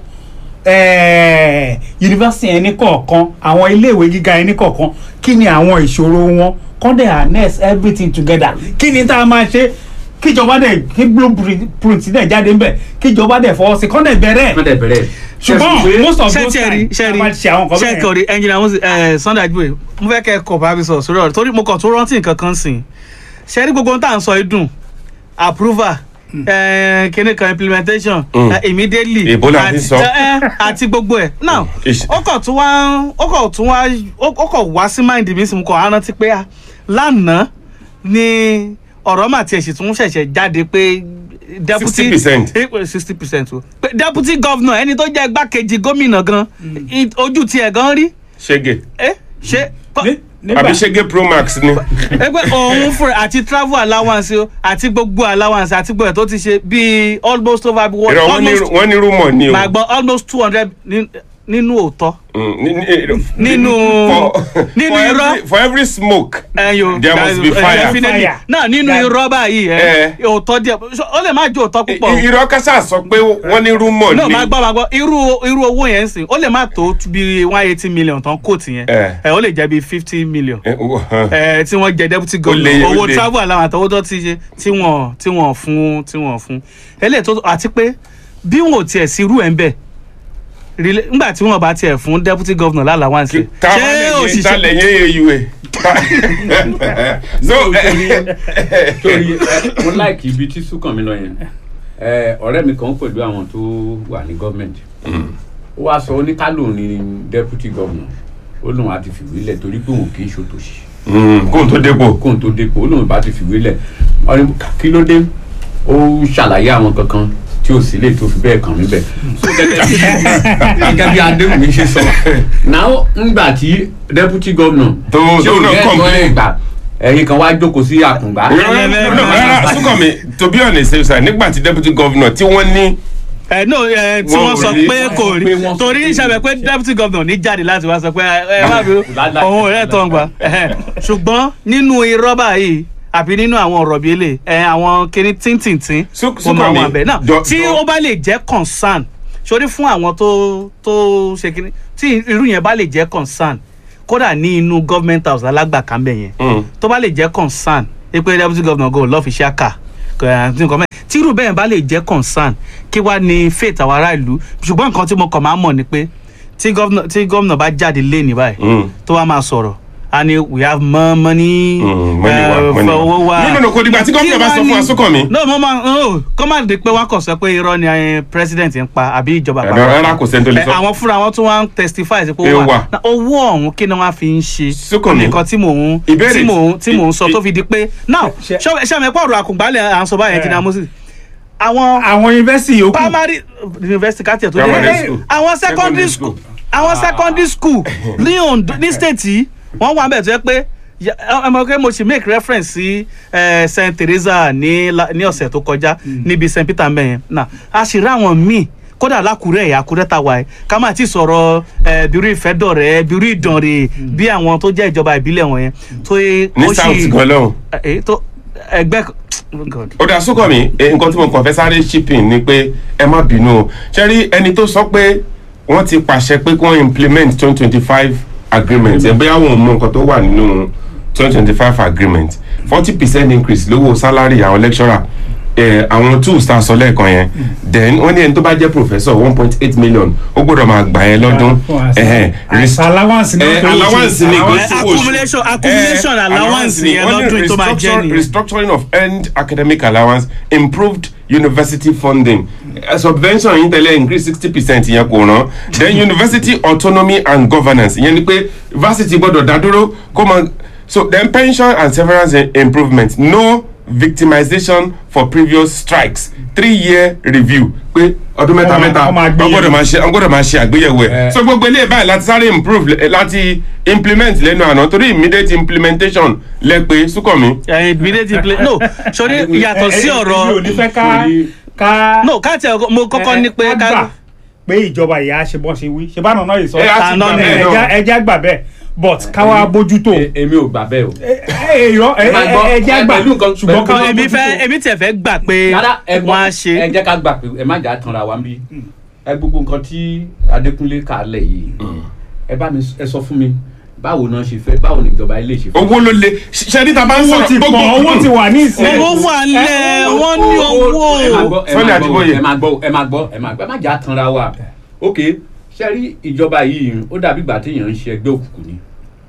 eh, yunifásitì ẹni kọ̀ọ̀kan àwọn iléèwé gíga ẹni kọ̀ọ̀kan kí ni àwọn ìṣòro wọn kọ́ dẹ̀ harness everything together kí ni tá a máa ṣe kíjọba dẹ̀ kí blueprint dẹ̀ jáde ń bẹ̀ kíjọba dẹ̀ fọwọ́ sí kọ́ dẹ̀ bẹ̀rẹ̀ wọ́n dẹ̀ bẹ̀rẹ̀. ṣùgbọ́n most of ṣé those ṣe rí times ṣe rí a máa ṣe àwọn nǹkan ṣe bẹ́ẹ̀ kò rí ẹnjìnà mo sì ẹ Sunday Ajiboye mo fẹ́ kẹ́ ẹ kọ̀ bá mi sọ̀rọ̀ sórí ọ̀rọ̀ torí mo kàn tó rántí nǹkan kan sìn ṣe rí gbogbo ohun tá à ń sọ yìí dùn approval eh, kíní kan implementation Mm. eh, immediately Èbó la fi àti- sọ. eh, àti gbogbo ẹ̀ now Ish. ó kàn tún wá ó kàn tún wá ó ó kàn wá sí mind mi sì mo kàn á rántí pé ah, lánàá ni ọ̀rọ̀ mà tiẹ̀ sì tún ṣẹ̀ṣẹ̀ jáde pé deputy 60%. sixty percent o pé deputy governor ẹni tó jẹ́ igbákejì gómìnà gan i- ojú tiẹ̀ gan rí ṣége ẹ ṣe Ní- nígbà àbí ṣége pro max ni ẹgbẹ́ òun fún àti travel allowance o àti gbogbo allowance àti gbogbo ẹ̀ tó ti ṣe bíi almost over one ìrọ̀ wọ́n ní almost wọ́n ní rúmọ̀ ni o màá gbọ́ almost two hundred nínú òótọ́ Mm, ní- ní- nínú for nínú for irọ́ every for every smoke ẹyọ There must be fire. definitely Fire. náà nínú That- irọ́ báyìí ẹ Eh. òótọ́ díẹ̀ ó lè má jẹ́ òótọ́ púpọ̀ o. I- irọ́ kásá sọ pé wọ́n ní rúmọ̀ no ni máa gbọ́ máa gbọ́ irú irú owó yẹn ń sìn ó lè má tó bí one eighty million tán kóòtù yẹn Eh. ẹ ó lè jẹ́ bí fifty million Eh, wo- hàn. ẹ tí wọ́n jẹ deputy lè- governor ó owó lè. travel allowance àtọwọ́ tó ti ṣe tí wọ́n tí wọ́n fún tí wọ́n fún eléyìí tó àti pé bí wọn ò tiẹ̀ sí irú ẹ̀ ń bẹ̀ rela- nígbà tí wọn bá tiẹ̀ fún deputy governor lálàwáǹsì Kí- ta wá lẹ́yìn ta lẹ́yìn AUA Ta- so torí torí ẹ, mo láìkì ibi tí sùkàn mi lọ yẹn ẹ, ọ̀rẹ́ mi kan pẹ̀lú àwọn tó wà ní gọ́ọ̀mẹ̀ntì ó wá sọ oníkálò ní deputy governor ó lóun á ti fìwé lẹ̀ torí pé òun kì í ṣòtòṣì Mm, kóhun tó dépò kóun tó dépò ó lóun bá ti fìwé lẹ̀ ọ̀rẹ́ kí ló dé ó ṣàlàyé àwọn kankan tí ò sí lè tó fi bẹ́ẹ̀ kàn mí bẹ́ẹ̀. so gẹ́gẹ́ bí gẹ́gẹ́ bí adéhùnmí ṣe sọ náà ńgbà tí deputy governor Tó- tí tó ò náà ní ẹ̀tọ́ complain. ẹ̀ gbà ẹ̀yin kan wá jókòó sí àkùngbá. rárá Súnkànmí to be honest sir nígbà tí deputy governor tí wọ́n ní ẹ no ẹ tí Wọn wọ́n ò sọ rí- pé kò pé rí wọ́n sọ torí pé- ìṣàbẹ̀ pé deputy governor ní jáde láti wá sọ pé ẹ má bí Lálá- òun ò rẹ̀ tó ń gbà ẹhẹ́n. ṣùgbọ́n nínú irọ́ báyìí àbí nínú àwọn ọ̀rọ̀ bíi èlé ẹ àwọn kìíní tíntìntín Sú- ó máa Súnkànmí, wà bẹ́ẹ̀ náà jọ- tí jọ- ó bá lè jẹ́ concern sórí fún àwọn tó tó ṣe kí tí irú yẹn bá lè jẹ́ concern kódà ní inú government house alágbàkámbẹ̀ yẹn Mm. tó bá lè jẹ́ concern ẹ pé deputy governor go lọ́ọ́ fi ṣe àkà tí irú bẹ́ẹ̀ bá lè jẹ́ concern kí wàá ní faith àwọn ará ìlú ṣùgbọ́n nǹkan tí mo kàn máa ń mọ̀ ni pé tí gómìnà tí gómìnà bá jáde lé ní báyìí Mm. tó wá máa sọ̀rọ̀ a ní we have more money Mm, money eh, wa, money wa. owó wa No, no, no, kò dìgbà tí gómìnà bá sọ fún Asúnkànmí. no mo máa no kó má di pé wá kàn sọ pé irọ́ ni eh, president ń pa àbí ìjọba Eh, àpapọ̀. rárá, kò sẹ́ni tó lè Eh, sọ. àwọn fúnra wọn tún wá ń testify sí pé Pé ó ó wà wà. Na owó ọ̀hún kí ni wọ́n á fi ń ṣe Súnkànmí. nǹkan tí mò ń Ìbéèrè tí mò ń tí mò ń ì- sọ ì- tó fi di pé now Ṣe- ṣé ṣé àmì pọ̀rọ̀ àkùngbálẹ̀ à ń sọ báyẹn Eh. ti dá mọ́sí àwọn àwọn yunifásitì yòókù primary university káàtì ẹ̀ tó Primary dé school. àwọn Secondary secondary school. school àwọn secondary school ní Ondo ní state yìí wọ́n wà bẹ́ẹ̀ tó yẹ pé ya- ẹ mọ̀ pé mo ṣì make reference sí eh, Saint Teresa ní la- ní ọ̀sẹ̀ tó kọjá níbi Saint Peter mẹ́yẹn náà a sì rí àwọn míì kódà lákùrẹ́ ẹ̀yà àkúrẹ́ ta wà ẹ́ ká má ti sọ̀rọ̀ eh, bírú ìfẹ́dọ̀rẹ́ bírú ìdànrè bí àwọn tó jẹ́ ìjọba ìbílẹ̀ wọ̀nyẹn tó yẹ ní south gan lọ́hùn. eh, tó ẹgbẹ́ oh God. ó dá Súnkànmí eh, nǹkan tí mo kàn fẹ́ sáré shipping ni pé ẹ má bínú o ṣe rí ẹni tó sọ pé wọ́n ti pàṣẹ pé kí wọ́n implement twenty twenty five agreement ẹ̀ bóyá wọn ò mọ nǹkan tó wà nínú twenty twenty five agreement forty percent increase lówó salary àwọn lecturer eh, àwọn tools tá a sọ lẹ́ẹ̀kan yẹn then wọ́n ní ẹni tó bá jẹ́ professor one point eight million ó gbọ́dọ̀ máa gbà yẹn lọ́dún ẹ̀hẹ́n, res- àṣà allowance náà Eh, tó ń ṣe. allowance ni Allowance. Eh, kò sí oṣù. accumulation- accumulation Eh, allowance ni. yẹn Wọ́n ní lọ́dún tó máa jẹ́ restructure- nìyẹn. restructuring of earned academic allowance improved university funding Eh, subvention yìí tẹ́lẹ̀ increase sixty percent yẹn kò rán then university autonomy and governance ìyẹn ni pé varsity gbọ́dọ̀ dá dúró kó mọ so then pension and severance i- improvement no victimization for previous strikes three year review pé ọdún mẹ́ta Wọ́n máa- mẹ́ta wọ́n máa gbé wọ́n gbọ́dọ̀ yẹ̀wò. máa ṣe wọ́n gbọ́dọ̀ máa ṣe àgbéyẹ̀wò ẹ̀ Eh. so gbogbo eléyìí báyìí láti sáré improve lẹ- láti implement lẹ́nu àná torí immediate implementation lẹ́pẹ́ Súnkànmí. Eh, immediate play no sori yàtọ̀ sí Eh, eh, èmi ò ọ̀rọ̀ ní fẹ́ ká Torí- ká no káàtì ẹ̀ mo kọ́kọ́ ní pé ká gbà ká pé ìjọba ìyá ṣe bọ́n ṣe wí ṣe bá nàná yìí sọ Eh, a ti Àná gbà ni bẹ́ẹ̀ ẹja náà. ẹja gbà bẹ́ẹ̀ but káwa bójútó E- èmi ò gbà bẹ́ẹ̀ o. èrò Ẹ máa gbọ́, ẹja ẹ gbà pẹ̀lú nǹkan- ṣùgbọ́n pẹ̀lú- káwa èmi bójútó. fẹ́ èmi tiẹ̀ fẹ́ gbà pé rárá ẹ gbọ́ wọ́n á ṣe ẹ jẹ́ ká gbà pé ẹ má jà á tanra wa ń bí ẹ gbogbo nǹkan tí Adékúnlé kà á lẹ̀ yìí ẹ bá mi ẹ sọ fún mi báwo náà ṣe fẹ́ báwo ni ìjọba ilé ṣe fẹ́. owó ló le ṣe ní ta bá ń owó sọ̀rọ̀ ti pọ̀ owó ti wà ní ìsìn owó wà nílẹ̀ wọ́n ní owó ẹ máa gbọ́ ẹ Sunday máa gbọ́ Adébóyè. ẹ máa gbọ́ ẹ máa gbọ́ ẹ máa gbọ́ ẹ má jà á tanra wa ok ṣe rí ìjọba yìí ó dàbí ìgbà téèyàn ń ṣe ẹgbẹ́ òkùnkùn ni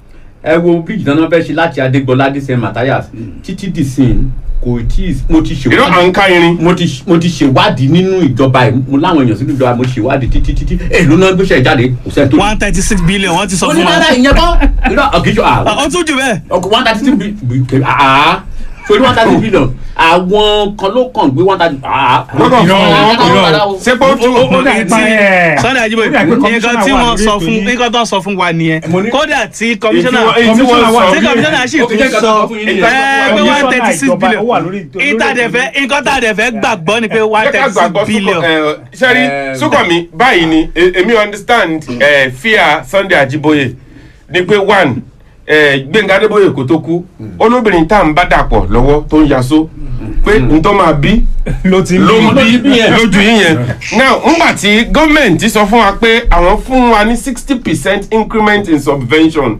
ẹ wo bíríjì náà fẹ́ ṣe láti Adégbọlá dé St. Matthias títí dìsín kò tí ì mo ti ṣe irọ́ à ń ká irin mo ti mo ti ṣèwádìí nínú ìjọba ẹ mo láwọn èèyàn sínú ìjọba mo ṣèwádìí títí títí èlò náà gbéṣẹ́ jáde kò sẹ́ni tó. one thirty six billion wọ́n ti sọ fún wa onídàáda ìyẹn kọ́ irọ́ ọ̀kìjọ ó tún jù bẹ́ẹ̀ ọkọ̀ one thirty six billion àá sórí one thirty billion àwọn kan ló kàn gbé one thirty àá. lọ́kàn fún Irọ́, wọn irọ́. ṣé pé ó tún ó dà tí pa ẹ̀ Sunday Ajiboye ó dà pé nǹkan commissioner tí wà wọ́n lórí sọ ètò fún yìí. nǹkan tó ń sọ fún wa nìyẹn Mo ní- kódà tí commissioner Èyí tí wọ́n- èyí tí wọ́n commissioner wà sọ- tí commissioner sì Ó fi jẹ́ tún nǹkan sọ tó sọ fún yín nìyẹn. ẹ pé one Commissioner thirty six ìjọba, ó wà billion lórí- lórí ìtàdẹ̀fẹ́ nǹkan tàdẹ̀fẹ́ gbàgbọ́ ni pé one jẹ́ ká thirty six gbàgbọ́ billion sẹ́rí Eh, Súnkànmí báyìí ni e- èmi understand eh, fear Sunday Ajiboye ni pé one eh, Gbẹ̀ngà Adébóyè kò tó kú olóbìnrin tá à ń bá dàpọ̀ lọ́wọ́ tó ń yaṣó pé ntọ́ máa bí ló ti ló ń bí bí lójú yín yẹn now ngbà tí gọ́ọ̀mẹ̀ntì sọ fún wa pé àwọn fún wa ní sixty percent increment in subvention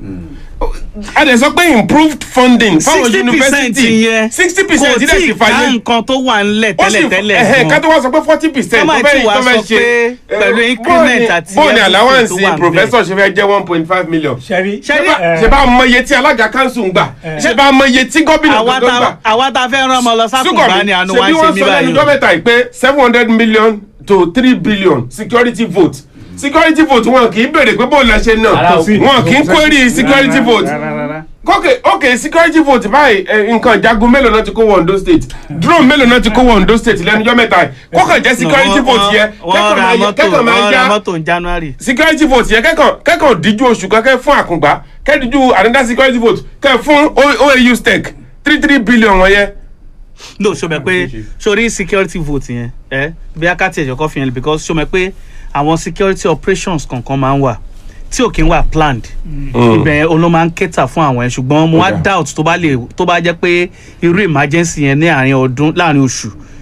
a dẹ̀ sọ pé improved funding fáwọn sixty percent university yẹn sixty kò percent tí dẹ̀ ì sì ká fàyè nǹkan tó wà ńlẹ̀ ó sì tẹ́lẹ̀tẹ́lẹ̀ ẹ̀hẹ̀, ká gan tó wá sọ pé forty percent Tọ́mọ̀ tí wàá sọ pé pẹ̀lú increment àti bóòni everything allowance tó wà ńbẹ̀. professor ṣe fẹ́ jẹ́ one point five million ṣẹ́rí Ṣẹ́rí- ṣe bá mọ iye tí alága council ń gbà ṣe bá mọ iye tí gómìnà àwa gbọ́dọ̀ gbà tá àwa tá a fẹ́ rán ọmọ lọ sákùnbá Súnkànmí ni àánú ṣe wa bí ń ṣe wọ́n mí sọ lẹ́nu báyìí o. dọ́mẹ́ta yìí pé seven hundred million to three billion security vote security vote wọn kì í béèrè pé bóun la ṣe Rárá náà o. wọn kì í query security vote kókè ok security vote báyìí ẹ, nǹkan jagun mélòó náà ti kó wọ Ondo state drone mélòó náà ti kó wọ Ondo state lẹ́nu ọjọ́ mẹ́ta yìí kókè jẹ́ security Wọ́n- vote yẹ wọ́n kẹ́kọ̀ọ́ ra máa yẹ- mọ́tò kẹ́kọ̀ọ́ máa wọ́n ra já mọ́tò ní January. security vote yẹ kẹ́kọ̀ọ́ kẹ́kọ̀ọ́ díjú oṣù kan kẹ́ fún àkùngbá kẹ́ díjú another security vote kẹ́ fún O- OAU stake three three billion wọ̀nyẹn no ṣo mẹ pé sori security vote yẹn ẹ bí akátì ẹ̀jọ̀ kọ́ fi yẹn because ṣo mẹ pé àwọn security operations kankan máa ń wà tí ò kí ń wà planned ibẹ̀ yẹn ló máa ń cater fún àwọn yẹn ṣùgbọ́n mo wá Okay. doubt tó bá lè tó bá jẹ́ pé irú emergency yẹn ní àárín ọdún láàrin oṣù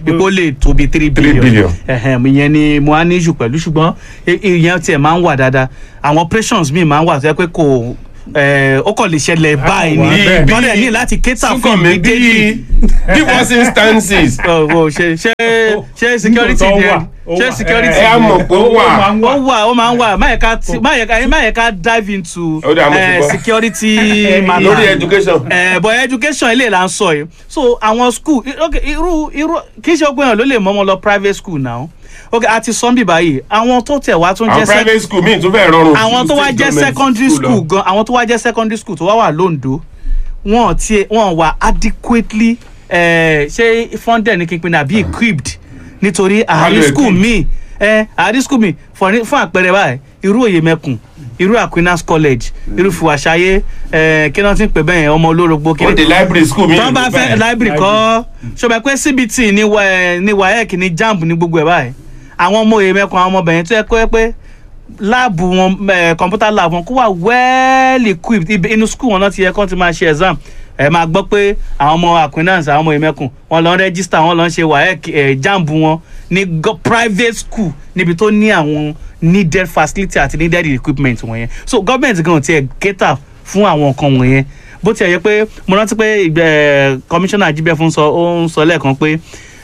ipò lè tóbi three Three billion billion. ẹ̀hẹ̀m, ìyẹn ni mo á ní jù pẹ̀lú ṣùgbọ́n i- ìyẹn tiẹ̀ máa ń wà dáadáa àwọn operations míì máa ń wà tó yẹ pé kò eh, ó kàn lè ṣẹlẹ̀ báyìí wà ni bẹ́ẹ̀. tọ́lẹ̀ ní láti cater fún Súnkànmí bí immediately divorce instances Oh, oh, ṣe ṣe ṣe security Nítòótọ́ ni wà, ó ṣe wà. security ẹ á ni mọ̀ pé ó wà máa ń ó wà ó máa ń wà má yẹ ká ti- má yẹ ká má yẹ ká dive into Ó dà, mo ti eh, gbọ́. security Lórí matter lórí education. eh, but education ilé là ń sọ yìí so àwọn school i- ok irú irú kì í ṣe ọgbọ́n yẹn ló lè mọ́ ọmọ lọ private school now ok àti sọ́nbì báyìí àwọn tó tẹ̀ wá tún àwọn jẹ́ sec- private school míì tún fẹ́ rọrùn àwọn tó wá state jẹ́ government secondary school lọ. gan àwọn tó wá jẹ́ secondary school tó wá wà lóńdó wọn ò tiẹ̀ wọn wà adequately eh, ṣé funded ní kíkpin àbí equipped nítorí àárín Value school equipped. míì eh, àárín school míì for ní- fún àpẹẹrẹ báyìí irú òye mẹkùn irú aquinas college irú fùwàṣayé eh, kí wọ́n ti ń pè bẹ́ẹ̀ ọmọ olórogbo kí ó de library school míì tọ́ bá fẹ́ library kọ́ ṣọba pé cbt ní wa- ní waec ní jamb ní gbogbo ẹ̀ báyìí àwọn ọmọ òye mẹ́kan àwọn ọmọbìnrin tó yẹ kó yẹ pé láàbù wọn eh, computer lab wọn kó wà well equipped ibi- inú school wọn náà ti yẹ kó ti máa ṣe exam ẹ máa gbọ́ pé àwọn ọmọ acquaintance àwọn ọmọ ìmẹ̀kùn wọn lọ ń register wọn lọ ń ṣe waec eh, jamb wọn ní go- private school níbi tó ní àwọn needed facility àti needed equipment wọ̀nyẹn so government gan tiẹ̀ cater fún àwọn nǹkan wọ̀nyẹn bó tiẹ̀ yẹ pé mo rántí pé ìgbẹ́ commissioner jíbẹ́ sọ ó ń sọ lẹ́ẹ̀kan pé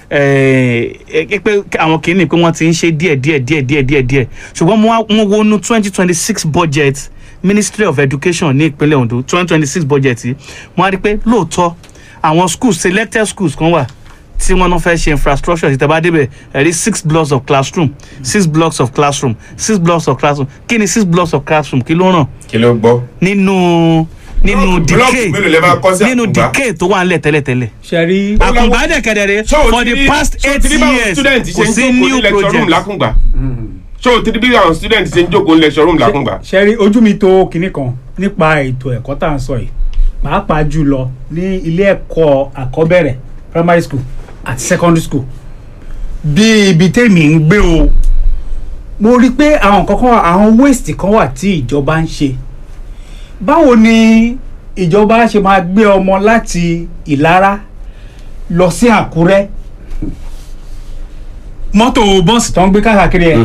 eh, eh, pé àwọn kìíní pé wọ́n ti ń ṣe díẹ̀ díẹ̀ díẹ̀ díẹ̀ díẹ̀ díẹ̀ ṣùgbọ́n mo wá- mo wo nu twenty twenty six budget ministry of education ní ìpínlẹ̀ ondo twenty twenty six budget yìí mo wá rí i pé lóòótọ́ àwọn schools selected schools kan wà tí wọ́n náà fẹ́ ṣe infrastructure tí tẹ́ bá débẹ̀ ẹ̀ rí six blocks of classroom six blocks of classroom six blocks of classroom kí ni six blocks of classroom kí ló ràn kí ló gbọ́. nínú nínú Blọọkù decay mélòó lẹ máa kọ́ sí nínú Àkùngbá? decay tó wà ńlẹ̀ tẹ́lẹ̀tẹ́lẹ̀ ṣe rí àkùngbà dẹ̀ kẹ̀dẹ̀rẹ̀ ṣé o for ti the rí- past ṣé o eight ti rí báwọn years student kò ṣe ń sí jókòó new ní lecture room project lákùngbà ṣé o ti rí bí àwọn student ṣe ń jókòó ní lecture room lákùngbà. ṣe rí ojú mi tó kinní kan nípa ètò ẹ̀kọ́ tá à ń sọ yìí pàápàá jùlọ ní ilé ẹ̀kọ́ àkọ́bẹ̀rẹ̀ primary school àti secondary school bí ibi tèmi ń gbé o mo rí i pé àwọn nǹkan kan wà àwọn waste kan wà tí ìjọba ń ṣe báwo ni ìjọba ṣe máa gbé ọmọ láti ìlara lọ sí àkúrẹ́ mọ́tò bọ́ọ̀sì tó ń gbé káàkiri ẹ̀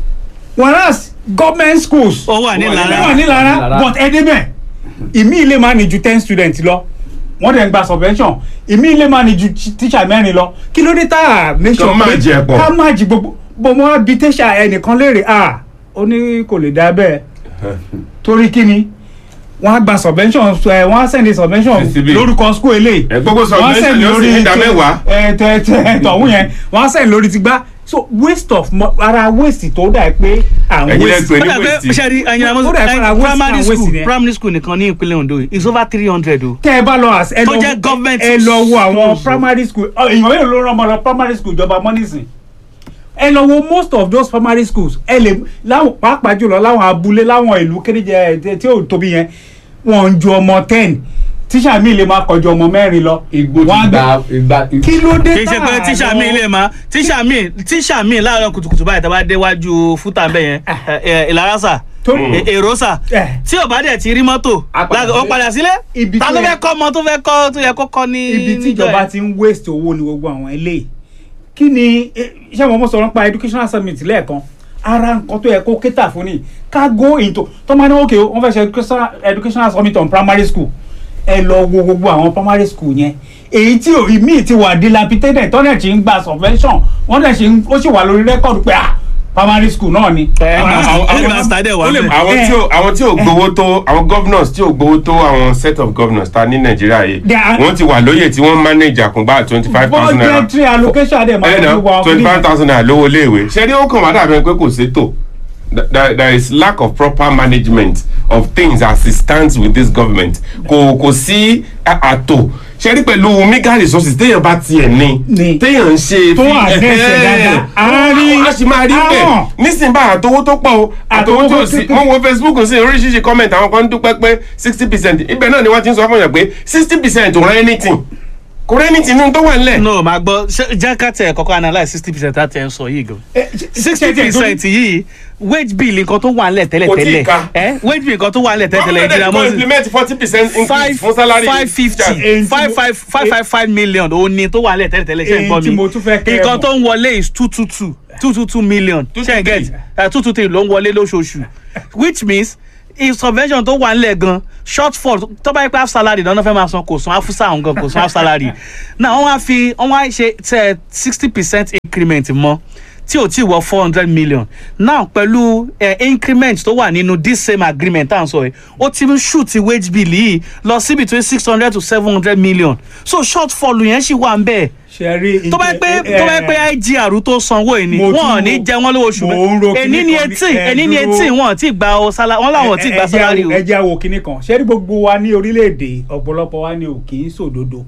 whereas government schools ó wà ní wà lára ní lára Lára. but ẹ débẹ̀ ìmí ilé máa ní ju ten students lọ wọ́n dẹ̀ ń gba subvention ìmí ilé máa ní ju tí- teacher mẹ́rin lọ kí ló dé tá a make sure Kàn máa jẹ pọ̀. ká má jí gbogbo bó mo wá bi teacher ẹnìkan léèrè à ó ní kò lè dá bẹ́ẹ̀ torí kí ni wọ́n á gba subvention ẹ wọ́n á send subvention CCB. lórúkọ school eléyìí ẹ gbogbo wọ́n á subvention send ni ó sì ní ìdá mẹ́wàá. ẹ tẹ tẹ tọ̀hún yẹn wọ́n á send lórí ti gbá so waste of mo- ara waste tó dà pé à ń Ẹ̀yin lẹ waste pè ó ní dà pé waste. ṣe rí ẹyin àmọ́ Ó dà pé ara waste primary and waste school ni ẹ. primary school nìkan ní ìpínlẹ̀ ondo yìí is over three hundred o. tẹ́ ẹ bá lọ as ẹ Tó lọ jẹ́ government ẹ lọ wo àwọn schools. primary school ọ, èèyàn mélòó ló rán ọmọ lọ primary school ìjọba mọ́nísìn ẹ lọ wo most of those primary schools ẹ lè láwọn pàápàá jùlọ láwọn abúlé láwọn ìlú kéréje ẹ, tí ò tóbi yẹn wọn ń ju ọmọ ten tíṣà mi lè máa kọjú ọmọ mẹ́rin lọ igbó Wọ́n á ti gbé- gba ìgbà kí ló dé kì í ṣe pé tá tíṣà a mi lọ- lè máa tíṣà mi tíṣà mi láàárọ̀ kùtùkùtù báyìí tàbá déwájú fúta bẹ́ẹ̀ yẹn ẹ, ẹ, ìlàrásà Tó- ẹ, èròsà Eh. tí ò bá dẹ̀ ti rí mọ́tò A padà láti- ó sílé. padà sílé Ibi ta tó ló yẹ- fẹ́ kọ́ ọmọ tó fẹ́ kọ́ tó yẹ kó kọ́ ní. ibi tí níjọ́ ìjọba yẹn? ti ń waste owó ní gbogbo àwọn eléyìí kí ni eh, iṣẹ́ wọn mo sọ̀rọ̀ nípa educational summit lẹ́ẹ̀kan ara nǹkan tó yẹ kó kéta fún ni ká go into tó máa ní òkè wọ́n fẹ́ ṣe educational- educational summit on primary school ẹ lọ wo gbogbo àwọn primary school yẹn èyí tí òyì míì ti wà dilapidated tọ́lẹ̀ tí ń gba subvention wọ́n dẹ̀ ṣe ń ó sì wà lórí rẹ́kọ̀dù pé ah primary school náà ni. ẹ àwọn- máa àwọn- ó lè máa stade wà ó lè bẹ́ẹ̀. máa- àwọn Eh. tí ò àwọn tí ò gbowó tó àwọn governors tí ò gbowó tó àwọn set of governors ta ní nàìjíríà yìí They are- wọ́n ti wà lóyè tí wọ́n manage àkùngbà twenty five thousand naira budgetary allocation dẹ̀ máa ẹ̀ ń náà wá twenty five thousand naira lówó iléèwé ṣé ní ó kàn wá dàbí pé kò sétò there there is lack of proper management of things as it stands with this government kò kò sí à- àtò ṣe rí pẹ̀lú mega resources téèyàn bá tiẹ̀ ní Ní. téèyàn ń ṣe Tó fi- address ẹ̀ dáadáa. A rí- a sì máa rí a bẹ́ẹ̀ mọ̀. nísìnyí bá àtọwó tó pọ̀ o àtọwó tó sí wọ́n wo facebook sí oríṣiríṣi comment àwọn kan ń dúpẹ́ pé sixty percent ibẹ̀ náà ni wọ́n ti ń sọ fún yàn pé sixty percent ò rán anything kò rẹ́ni tinú tó wà nílẹ̀. no máa gbọ́ ṣé- jẹ́ ká tẹ̀ kọ́kọ́ analyse sixty percent àti ẹ̀ ń sọ yìí gan Eh, ṣe- sixty ṣe- ṣe- percent yìí wage bill nǹkan tó wà nílẹ̀ tẹ́lẹ̀ Kò tíì tẹ́lẹ̀ ka. ẹ wage bill nǹkan tó wà nílẹ̀ tẹ́lẹ̀ tẹ́lẹ̀ Government ìdílé go amóhùn implement forty percent increase five fún salary. five fifty Èyí tí five mo- five five five five million ó ní tó wà nílẹ̀ tẹ́lẹ̀ tẹ́lẹ̀ ṣe ń Èyí gbọ́ tí mi mo tún fẹ́ kẹ́ ẹ nǹkan mọ̀. tó ń wọlé is two two two two two two million Two ṣe two ń get three. two two three ló ń wọlé lóṣooṣù which means if subvention tó wà nílẹ̀ gan shortfall tó bá yẹ pé half salary lọ́nà fẹ́ máa san kò san afusa àwọn gan kò san half salary now wọ́n wá fi wọ́n wá ṣe tẹ sixty percent increment mọ́ tí ò tí wọ four hundred million now pẹ̀lú eh, increment tó wà nínú this same agreement tá à ń sọ yìí ó ti ń shoot wage bill yìí lọ sí between six hundred to seven hundred million so shortfall yẹn ṣì wà ń bẹ́ẹ̀ ṣe rí tó bá yẹ pé tó bá yẹ pé igr tó sanwó yìí ni mo wọn ò tún ní wo- jẹ wọn lówó oṣù mo ń ro èní kinní ni kan ní- eighteen ẹ èní ni dúró. eighteen wọn ò tí ì gba ọ sálá wọn làwọn ò tí ì gba sálárì o. ẹ jẹ́ àwò kínní kan ṣé rí gbogbo wa ní orílẹ̀-èdè ọ̀pọ̀lọpọ̀ wa ni ò kì í sòdodo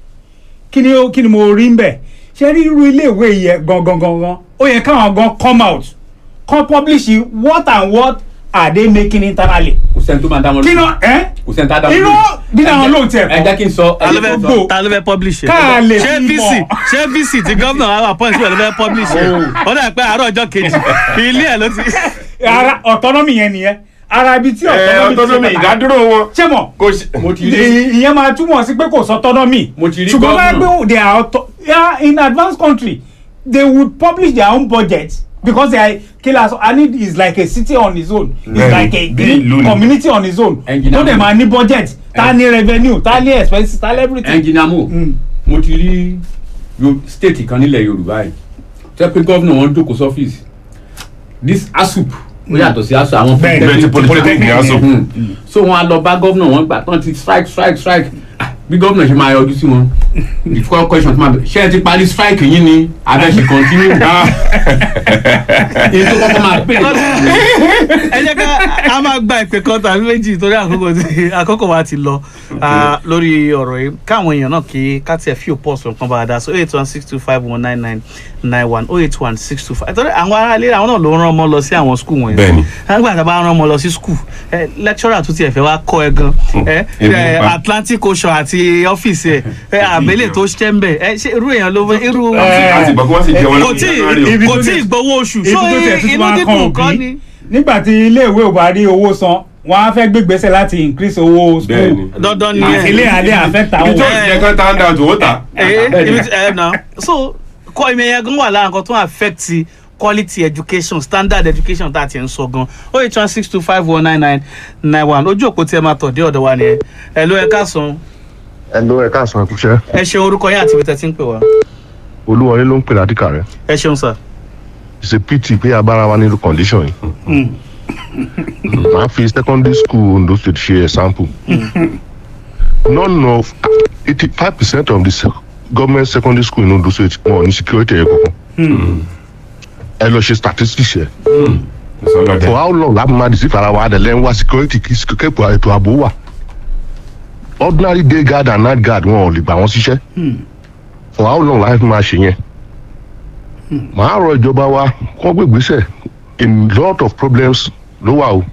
kí ni ó- kí ni mo rí ń bẹ̀ ṣé rí irú iléèwé yẹn gangan gangan ó yẹ káwọn gan come out kan publish what and what are they making internally kò sẹ́ni tó máa dá wọn kí lóhùn. náà ẹ́ kò sẹ́ni tá a dá wọn irú lóhùn. dídá wọn Ẹ jẹ́- lóhùn tiẹ̀ ẹ jẹ́ kí n sọ ta ló ẹ jẹ́ kí n fẹ́ sọ. ta ló fẹ́ publish ẹ̀ Ká lè ṣé fi vc mọ̀. ṣé vc tí gómìnà wa appoint síbẹ̀ ló fẹ́ publish ẹ̀ ó dà pé àárọ̀ ọjọ́ kejì ilé ẹ̀ ló ti. ara autonomy yẹn nìyẹn ara ibi tí ẹ autonomy ti ṣe pàtàkì. ìdádúró wọn. ṣé mọ̀ kò ṣe. mo ti rí Ì- ìyẹn máa túmọ̀ sí pé kò sọ autonomy Mo ti rí ṣùgbọ́n máa governor. gbé they are auto yeah, in advanced country they would publish their own budget because they are killers and it is like a city on its own it's Bẹ́ẹ̀ni, like a bí ìlú ni. community on its own Engineer tó dẹ̀ Mo. máa ní budget tá ní revenue tá ní expenses tá ní everything. ẹnjìnà mo Mm. mo ti rí yo- state kan nílẹ̀ yorùbá yìí tẹ́ pé gọ́vnà wọn jókòó sọ́fíìsì this asup ó yàtọ̀ sí asup àwọn Bẹ́ẹ̀ni, bẹ́ẹ̀ ti polytechnic ní aso. Mm. so wọn á lọ bá gọ́vnà wọn gbà tán ti strike strike strike Ah, bí gọ́vnà ṣe máa yọjú sí wọn the first question ti máa bẹ̀ ṣé ẹ ti parí strike yín ni abẹ́ ṣe continue èyí tó kọ́kọ́ máa pè ẹ jẹ́ ká a máa gba ìpè kan tàbí méjì torí àkókò tí àkókò wa ti lọ ah, lórí ọ̀rọ̀ yìí káwọn èèyàn náà kí ká tiẹ̀ fi òpó ọ̀sán kan bá a dá so eight one six two five one nine nine nine one oh eight one six two five torí àwọn ará ilé àwọn náà ló rán ọmọ lọ sí àwọn skul wọ̀nyí Bẹ́ẹ̀ni. nígbà tá a bá rán ọmọ lọ sí skul ẹ lecturer tó tiẹ̀ fẹ́ wá kọ́ ẹ gan ẹ ebi ẹ pa. Atlantic Ocean àti ọ́fíìsì ẹ ẹ àbẹ̀lẹ̀ tó ṣẹ́ ń bẹ̀ ẹ ṣe irú èèyàn ló irú àti ìgbà kí wọ́n sì jẹ wọn kò tí ibi kò tó tí dẹ̀- gbowó oṣù ibi so tó tẹ̀ tuntun inú máa dídùn kàn kọ́ ni. òbí nígbà tí iléèwé ò bá rí owó san wọn á fẹ́ gbégbèsè láti increase owó school Bẹ́ẹ̀ni. dandan ni àti ilé adé affect ibi àwọn tó ti yẹ kán tá ń da tó ó ta. ẹ ibi tí ẹ na so kọ ìmọ̀ ẹ̀yẹ gan wà lára nǹkan tó ń affect quality education standard education tá a ti ń sọ gan o eight one six two five one nine nine nine one ojú òpó tí ẹ máa tọ̀ dé ọ̀dọ̀ wa nìyẹn ẹ ló ẹ káàsán ẹ ló ẹ káàsán ẹ kúṣẹ́ ẹ ṣeun orúkọ yín àti ibi tẹ́ ti ń pè wá olúwọlé ló ń pè ládìkà rẹ ẹ ṣeun sir. it's a pity pé abára wa nílùú condition yìí màá fi secondary school ondo state ṣe example none of eighty five percent of the se- government secondary school in ondo state wọn ò ní security ẹ̀ kankan ẹ lọ ṣe statistics ẹ sọlọdẹ. for how long láti máa deceive ara wa adẹ̀lẹ̀ ń wá security kí kẹ́kọ̀ọ́ ètò ààbò wà ordinary day guard and night guard wọn ò lè gbà wọ́n síṣẹ́ for how long láti máa ṣe yẹn màá rọ ìjọba wa kó gbé ìgbésẹ̀ in lot of problems ló wà o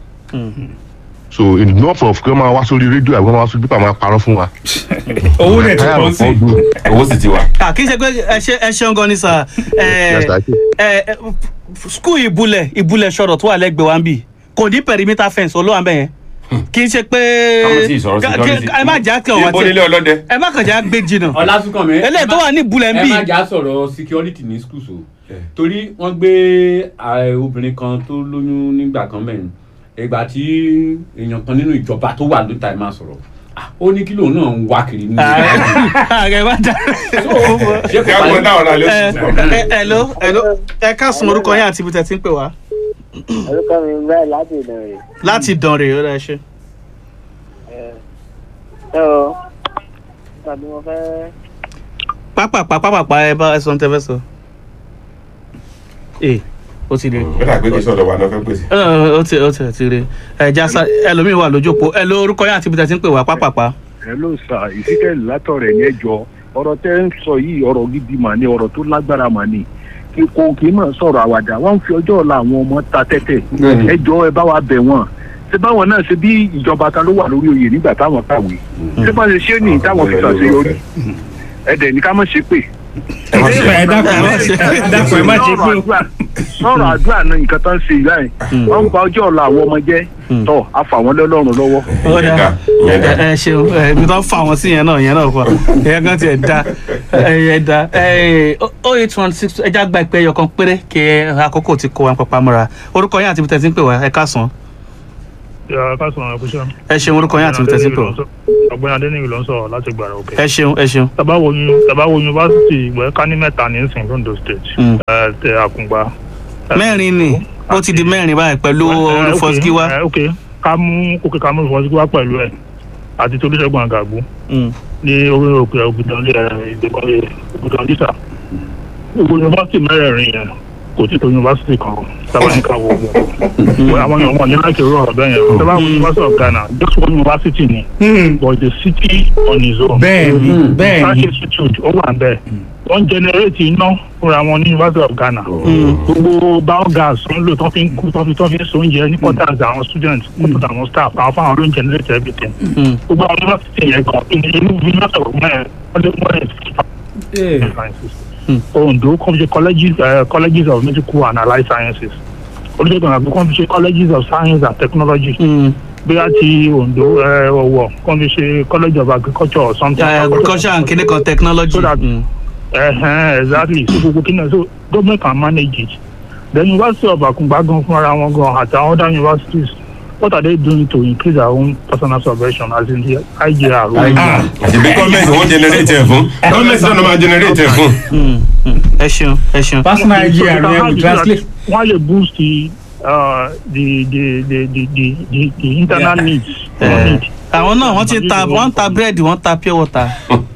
so enough of kí wọ́n máa wá sórí rédíò àbí wọ́n máa wá sórí pípa máa parọ́ fún wa. owó rẹ̀ ti Tired pọ̀ of sí all this. owó sì ti wà. à kì í ṣe pé ẹ ṣe ẹ ṣeun gan ni sir Yes, ẹ I do. ẹ ẹ skul ìbúlẹ̀ ìbúlẹ̀ sọ̀rọ̀ tó wà lẹ́gbẹ̀ẹ́ wa ń bì kò ní perimeter fence olówó àbẹ̀ yẹn kì í ṣe pé káwọn sì sọ̀rọ̀ ká- security. ká- ẹ má jà kàn wá ibo nílé tiẹ̀ ọlọ́dẹ. ẹ má kàn já gbé jìnnà ọlásùnkànmí eléyìí tó wà ní ìbúlẹ̀ ń ẹ bì má jà sọ̀rọ̀ security ní schools o torí wọ́n gbé ààrẹ obìnrin kan tó lóyún nígbà kan mẹ́rin ìgbà tí èèyàn kan nínú ìjọba tó wà lóta ẹ̀ máa sọ̀rọ̀ ah, ó ní kí lòun náà ń wá kiri ní ààrẹ má jà ṣé kí kò á gbọ́n parí dáhùn náà lé ẹ sùn. ẹ ẹ ló ẹ ló ẹ káàsùn orúkọ yín àti ibi tẹ́ ti ń pè wá orúkọ mi báyìí láti ìdánrè láti dànrè ó dá ṣe. ẹ o tàbí mo fẹ́ pápápá pápápá ẹ bá ẹ sọ ní tẹ́ fẹ́ sọ. ee ó ti dé. ó dà pé kí sọ̀dọ̀ wà náà fẹ́ pèsè. Ẹ, ó ti ó ti ti rí ẹ jásá ẹlòmíín wà lójú òpó ẹ ló orúkọ yín àti ibi tẹ́ ti ń pè wá pápápá. hello sir ìsíkẹ́lì látọ̀rẹ̀ yẹn jọ ọ̀rọ̀ tẹ́ ń sọ yìí ọ̀rọ̀ gidi mà ní ọ̀rọ̀ tó lágbára mà ní kí kò kì í mọ̀ sọ̀rọ̀ àwàdà wọ́n ń fi ọjọ́ ọ̀la àwọn ọmọ ta tẹ́tẹ́ Bẹ́ẹ̀ni. ẹ jọ ẹ bá wa bẹ̀ wọ́n ṣé báwọn náà ṣe bí ìjọba kan ló wà lórí oyè nígbà táwọn kàwé ṣé bá ṣe ṣé nìyí táwọn fi ṣàṣeyọrí ẹ̀dẹ̀ ní ká mọ̀ ṣe pé ẹ má ṣe ẹ dákun ẹ má ṣe ẹ dákun ẹ má ṣe pé o. sọ̀rọ̀ àdúrà náà nǹkan tó ń ṣe ìyá yẹn wọ́n ń ba ọjọ́ ọ̀la àwọn ọmọ jẹ́ tọ́ àfà wọn lọ́lọ́run lọ́wọ́. ó ìyẹn dá dá ìyẹn dá. ẹ ẹ ṣeun ẹ ibi tó ń fa àwọn sí yẹn náà yẹn náà fọ ẹ kan tiẹ̀ da ẹ ẹ da ẹ o eight one six ẹja gba ìpè ẹyọ kan péré kí àkókò ti kó wa papá mọ́ra orúkọ yín àti ibi tẹ̀sí ń pè wá ẹ káàsán yàrá ká sọ̀rọ̀ ẹ̀kúṣẹ́. ẹ ṣeun orúkọ yín àti ibi tẹ̀sí ń pè wá ọ̀gbẹ́ni adéníyì ló ń sọ̀rọ̀ láti gbàrà òkè. ẹ ṣeun ẹ ṣeun tàbá wo yun tàbá wo yunifásitì ìgbẹ́ ká ní mẹ́ta ní ìsìn londo state Mm. ẹ tẹ àkùngbà. mẹ́rin ni ó ti di mẹ́rin báyìí pẹ̀lú olùfọ́síkíwá ẹ ok ká mú kókè ká mú olùfọ́síkíwá pẹ̀lú ẹ̀ àti tolúṣẹ́gun àgàgbó ní orí òkè ògùdàn ògùdàn dísà gbogbo yunifásitì mẹ́rẹ̀ẹ̀rin yẹn kò tí tó yunifásitì kan sábà ní ká wo wọn àwọn èèyàn wọn ní láti rọ ọ̀rọ̀ bẹ́ẹ̀ yẹn sábà wo yunifásitì of ghana just one university ni but the city on its own bẹ́ẹ̀ni bẹ́ẹ̀ni research institute ó wà bẹ́ẹ̀ wọ́n generate iná fúnra wọn ní university of ghana gbogbo biogas tó ń lò tó fi ń kú tó fi tó fi ń so oúnjẹ ní quarters àwọn students quarters àwọn staff àwọn fáwọn ló ń generate everything gbogbo àwọn university yẹn kan inú university of ghana wọ́n lé wọ́n lè sciences ondo kàn fi ṣe colleges uh, colleges of medical and allied sciences olùdókòwò àgbẹ̀ kàn fi ṣe colleges of science and technology bóyá ti ondo ọwọ kàn fi ṣe college of agriculture or something. agriculture and clinic of technology. so that uh, exactly so gbogbo kí ni so government can manage it then university of akungba gan fúnra wọn gan àti àwọn other universities what are they doing to increase their own personal salvation as in the igr. àti bí gọ́ọ̀mẹ̀ntì wọ́n generate ẹ̀ fún gọ́ọ̀mẹ̀ntì náà ló máa generate ẹ̀ fún. ẹ ṣeun ẹ ṣeun. personal igr yẹn we translate. wọ́n lè boost the, uh, the, the, the, the, the, the, the internal Yeah. needs. Eh, àwọn náà wọ́n ti ta wọ́n ta búrẹ́dì wọ́n ta pure water.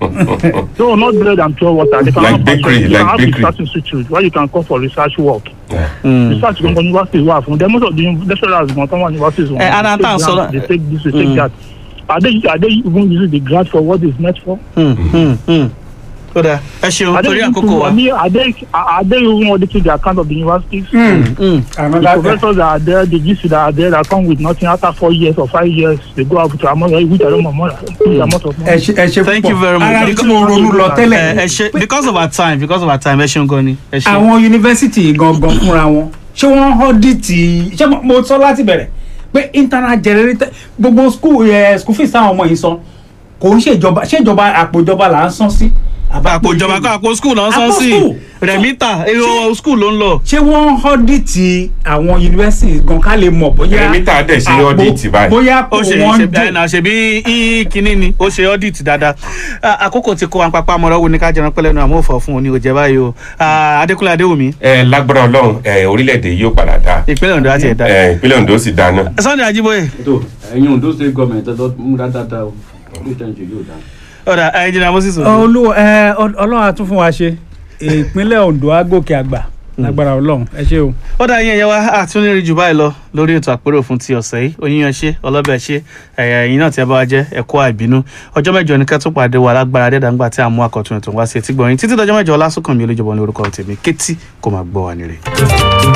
No, not bread and pure water. They can Like have bakery, you like can have bakery. research institute where you can call for research work. Mm. Research gan university wà fún them most of the lecturers gan tán wà universities wọn. Eh, ara they tá à ń take sọ grant, lọ- They take this, they take Mm. that. Are they are they even using the grant for what it's meant for? Hmm, hmm, hmm. ó dáa ẹ ṣeun Are they torí even àkókò wa. I mean, are they are are they even auditing the account of the universities? Hmm. The another professors that are there, the GC that are there that come with nothing after four years or five years, they go out with amount which I don't know more. Huge amount of money. ẹ ṣe ẹ ṣe Thank you very much. ara tí mo ronú lọ ẹ tẹ́lẹ̀ ẹ ṣe because of our time because of our time ẹ ṣeun gan ni ẹ ṣe. àwọn yunifásitì gangan fúnra wọn ṣé wọ́n ọ́dìtì ṣé mo- mo sọ láti bẹ̀rẹ̀ pé internal generator gbogbo school ẹ school fees táwọn ọmọ yìí san kò ń ṣèjọba ṣèjọba àpò ìjọba là ń san sí. àpò ìjọba kọ́ àpò school náà san Àpò sí school. rẹ̀mítà èrò school ló ń lọ. ṣé wọ́n ọ́dìtì àwọn yunifásitì gan ká lè mọ̀ bóyá Rẹ̀mítà dẹ̀ ṣe àpò- audit báyìí. bóyá ó ṣe wọ́n ṣe dùn. àìnà ṣe bí í kínní ni ó ṣe audit dáadáa Ah, àkókò tí kò wá pápá mọ́ra wo ni ká jẹran pẹ́lẹ́nu àmọ́ òfò fún òní òjẹ́ báyìí o Ah, adékúnlé adéwùmí ẹ lágbára ọlọ́run ẹ orílẹ̀-èdè yóò padà dá ìpínlẹ̀ ondo àti ẹ̀dá. ẹ ìpínlẹ̀ ondo sì dáa náà. sunday ajiboye tó ẹ̀yin ondo state government ẹ̀ tó mú dáadáa o ní ìtẹ̀jọ́ yóò dáa. ọ̀dà ẹnjìnà moses ojo. olúwa ẹ ọlọ́run á tún fún wa ṣe ìpínlẹ̀ ondo á gòkè àgbà lágbára ọlọ́run ẹ ṣé o. ó dá yín ẹ̀yẹ wá àtúnrí jù báyìí lọ lórí ètò àpérò fún ti ọ̀sẹ̀ yìí oníyan ṣe ọlọ́bẹ̀ ṣe ẹ̀yà ẹ̀yìn náà tí ẹ bá wa jẹ́ ẹ̀kọ́ àìbínú ọjọ́ mẹ́jọ ní kẹ́tù pàdé wà lágbára dẹ́dàgbà tí a mú akọ̀tún ètò wá sí etí gbọ̀nyìn títí dọjọ́ mẹ́jọ ọlásùnkànmí olójúbọ ní orúkọ tèmi kétí kò máa gbọ́ wa nírè.